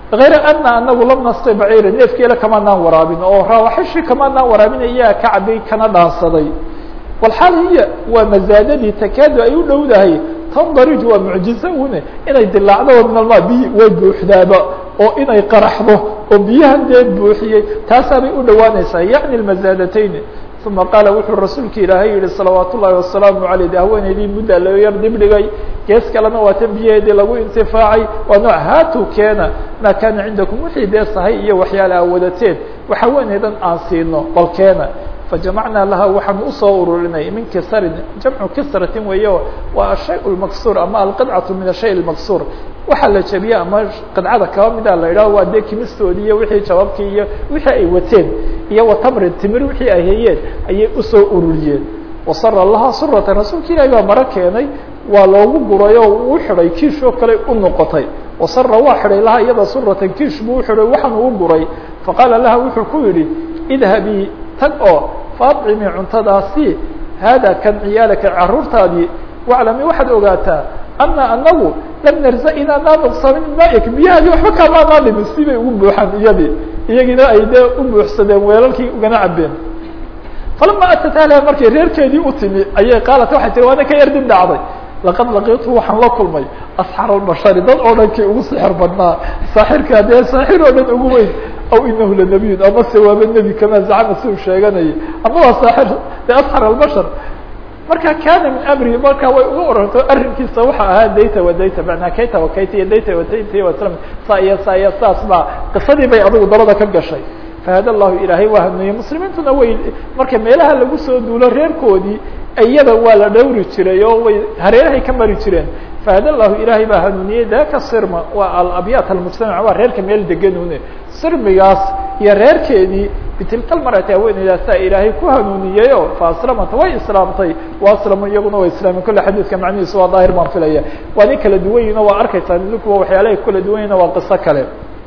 غayra ana anagu lam nasqi baciira neefkeela kamaanaan waraabin oo raawaxishii kamaanaan waraabin iyaa ka cabay kana dhaansaday walxaal hiya waa mazaadadii takaadu ay u dhowdahay tandarij waa mucjize une inay dilaacdo min alma biyi way buuxdaaba oo inay qaraxdo oo biyahan dee buuxiyey taasaabay u dhowaanaysaa yacni mazaadatayn uma qaala wuxuu rasuulka ilaahay yihi salawaat ullahi wasalaamu aleyh de haweeneydii muddaa loo yar dibdhigay gees kalena waa tan biyaheedii lagu intifaacay waa nooc haatu keena maa kaana cindakum wixii dee sahay iyo waxyaale aa wadateen wax haweeneydan aan siino bal keena fajamacnaa laha waxaan usoo ururinay min kisarin jamcu kisratin weeyo waa ashay lmaksuur ama alqidcatu min ashay lmaksuur waxaa la jebiye ama qidcada kaba mida la idhaho waa dee kimistoodii iyo wixii jababkii iyo wixii ay wateen iyo watamrin timir wixii ay hayeen ayay usoo ururiyeen wasara laha suratan rasuulka ilahi baa maro keenay waa loogu guray oo uu xidhay kiish oo kale u noqotay wasara waa xidhay laha iyada suratan kiish buu uxidhay waxaan uu guray faqaala laha wuxuu ku yidhi idhabii tag oo faacimi cuntadaasi haada kan ciyaalaka caruurtaadii waclami waxaad ogaataa ana anagu lam narza inaanaa nuqsamin maik biyahaadii waxba kaamaanaa dhimin si bay ugu buuxaan iyadii iyagiina ay dee u buuxsadeen weelalkii ugana cabeen falama atat ahliha markay reerkeedii u timi ayay qaalat waxay tiri waana ka yardin dhacday laqad laqitu waxaan la kulmay asxar albashari dad oo dhankii ugu sixir badnaa saaxirkaa dee saaxir oo dhan ugu weyn aw inahu lanabiyun ama se waaba nebi kama zacama si uu sheeganayay ama waa saaxir de asxar albashar marka kana min amri marka way uga oranto arrinkiisa waxa ahaa dayta wa dayta manaa kayta wa kayta iyo dayta wa dayta wa slam saa iyo saa iyo saas baa qisadii bay adigu dabada ka gashay fahada allahu ilaahay waa hanuuniyey muslimiintuna way marka meelaha lagu soo duulo reerkoodii iyada waa la dhowri jiray oo way hareerahay ka mari jireen fahada allahu ilaahay baa hanuuniyey daka sirma waa alabyaat almujtamac waa reerka meel deganune sirmigaas iyo reerkeedii bitilka lmarati haweeneydaasaa ilaahay ku hanuuniyey o fa aslamata way islaamtay wa aslamu iyaguna way islaameen kolle xadiidka macnihiisu waa daahir baan filaya waa nin kala duwan yihin o waa arkaysaa idinkuwa waxyaalahay kala duwan yihin waa qiso kale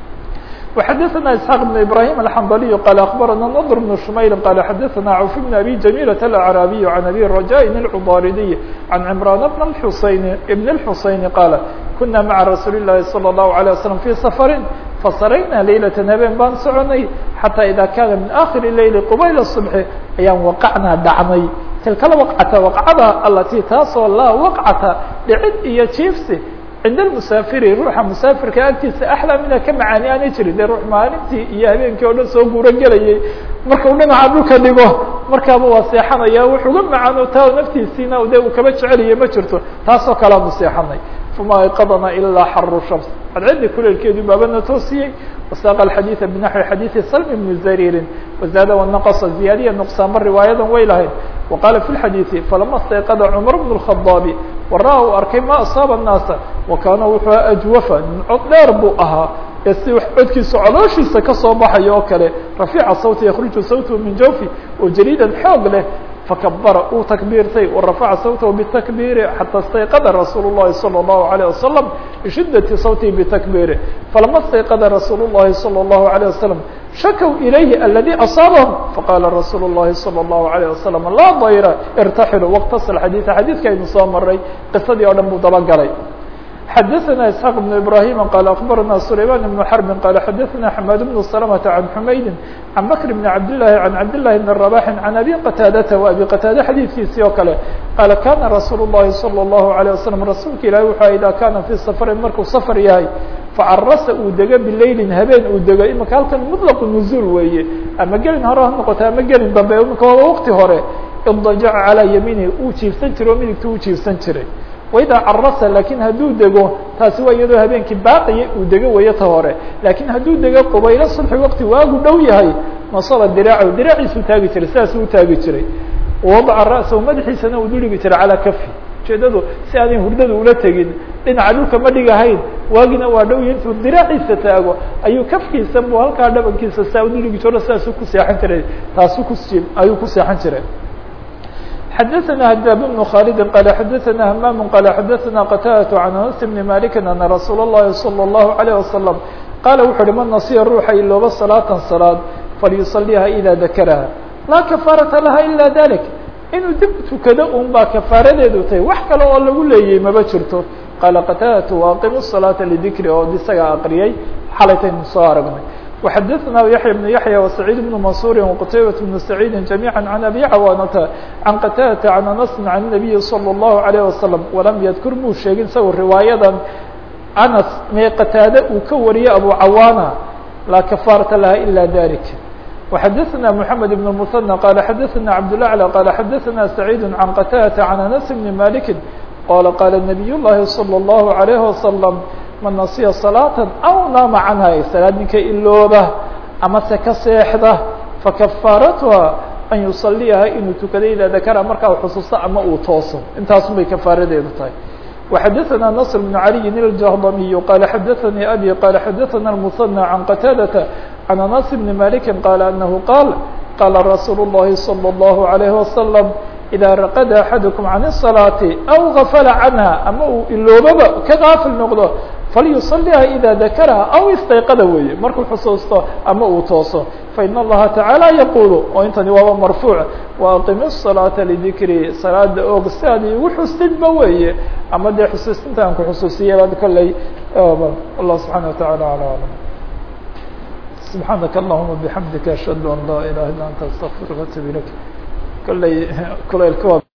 وxdثna اسحاq بن إبراهيم الحنظلي قال أخبرنا نضر بن شمyل قال xdثna عوف بن أبي جميلة الأعرابي عن أبي رجاء العباردي عن عمران بن الحuسين بن الحuسين قال كنا mعa رsuuل اللhi صلى الله عليه وسلم في سفر فsرyna ليلة habeen baan soconay حتى إذا kاna من آخر الليل qبيل الصبح ayaan وقعnaa dhacnay tilka وقcة وقcada altي taasoo laa وقcata dhicid iyo jiifsi cinda almusaafiri ruuxa musaafirka agtiisa axlaa mida ka macaani aanay jirin dee ruux maalintii iyo habeenkii oo dhan soo guuro gelayay markau dhinaca dhulka dhigo markaaba waa seexanaya wuxuga macaano taa naftiisiina de uu kaba jeceliya ma jirto taasoo kalea mu seexanay fama ayqadana ilaa xaru shams cadcaddi kuleelkeedu baabana toosiyey wasaaqa alxadiida binaxwi xadiidi salmi bni zariirin wazaada wanaqasa ziyaadiya nuqsaanba riwaayadan way lahayd وqاla في الxadيiثi falama اstayqada cmar بن الخaضاabi wara uu arkay ma asaaba الnaasa وakaana wuxuu ajwafa nin cod dheer buu ahaa ee si codkiisa colooshiisa kasoo baxayo oo kale rafiica sawti yakruju sawthu min jawfi oo jariidan xoog leh fakabara uu takbiirtay warafaca sawtahu btakbiiri xata اstayqada rasuul الlahi salى الlahu عalيه wasalam bishidati sawtihi btakbiiri falama اstayqada rasuul الlahi salى الlahu عalيه wasalam shakw ilayhi aladi asaabahum faqala rasuul الlahi salى الlahu عalيه wasalam laa dayra irtaxilu wاktasl xadiiثa xadiidka aynu soo maray qisadii oo dhan buu dabagalay xadaثna isحاq بن ibrahim qال akbarana sulayman بن xrb qال xadaثna xmad بن سلمة عan xumaydi عan bkr بn cabdالlahi عan cabdالlahi بn رabاح عan abi qataadata و abi qataade xadiidkiisii oo kale qaala kana rasuul الlahi salى الlahu عalيه wasalam rasuulka ilahi wuxuu ida kana fي safrin markuu safr yahay facarasa uu dego bilaylin habeen uu dego imika halkan muطlaqu nuzuul weeye ama gelin hore ha noqota ama gelin dambe imika waa waqti hore idajaca calىa yamiinihi uu jiifsan jiray oo midigta u jiifsan jiray waidaa carasa lakin hadduu dego taasi waa iyadoo habeenkii baaqiya uu dego weeye ta hore lakin hadduu dego qubaylo subxi waqti waagu dhow yahay nasaba diraacahu diraaciisuu taagi jiray sidaasuu utaagi jiray wadaca ra'sahu madaxiisana uu dhuligi jiray calaa kafi ujeedadu si aanay hurdada ula tegin dhinaca dhulka ma dhigahayn waagina waa dhow yahay intuu diraaciisa taago ayuu kafkiisa buu halkaa dhabankiisa saa udhuligi jiro sidaasuu ku seexan jiray taasuu kus ayuu ku seexan jiray xdثna hdاb بن khالد qال xdثna hmام qال xdثna qتاdة عن أنس بن مالك أن رsuuل الlahi صلى الله عليه وسلم qال wuxu uhi man نasiya ruuxa ilooba صلاaةa صلاad falyuصليha إdا ذakrha laa كفاaraةa laha ilا ذلك inuu dib tukado un baa kafaaradeedu tahay wax kale oo lagu leeyay maba jirto qaala qataadatu waaqimu الصalaaةa lidikri oo isaga aqriyay xalaytaynu soo aragnay وxadثna yaحyى بن yaحyى وسعيid بن maنصuر وqتayبة بن سعيid جamيعا عن أbي cawاnةa عan qتاdة عن أنس عن النبي صلى الله عليه وسلم وlam ydkr muu sheegin sago riwaayadan anas mee qataade uu ka wariyey abu cawaana laa kafaarata laha ilا dalik وxadثna محamed بن المثنى qال xadثna cabdالأعلى qال xadثna سعيid عan qتاdة عن أنس بن مالك qال qال نبي الlahi صلى الله عليه وسلم man nasiya salaatan aw naama canha salaad ninka ilooba ama se ka seexda fakafaaratuha an yusaliyaha inuu tukado idaa dakara markaa u xusuusto ama uu tooso intaasun bay kafaaradeedu tahay وxadثna نصر بن علي الجهضمي qال xadثnي أbي qال xadثna المثنى عن qتاadة عن أنس بن مالك qال أنه qال qال رsuuل اللhi صلى الله عليه وسلم إdا رqd أحadكم عن الصلاaة أو غفل عنها ama uu iloobaba ka غاafil noqdo falyuصلiha إdا ذakrha aw اstayqada weeye markuu xusuusto ama uu tooso faإن الlaha taعaalى yqul oo intani waaba marfuuع وأqim الصلاaةa لذikri salaada og si aad igu xustidba weeye ama dee xusuusinta aan ku xusuusiya bad kolley allah subحanaه وتaعالى على أعلم سبحaanaka اللهma بحamdika أشhهad an laa إله iلا أnت استغفirka وأتوب iليك kolley kulaylka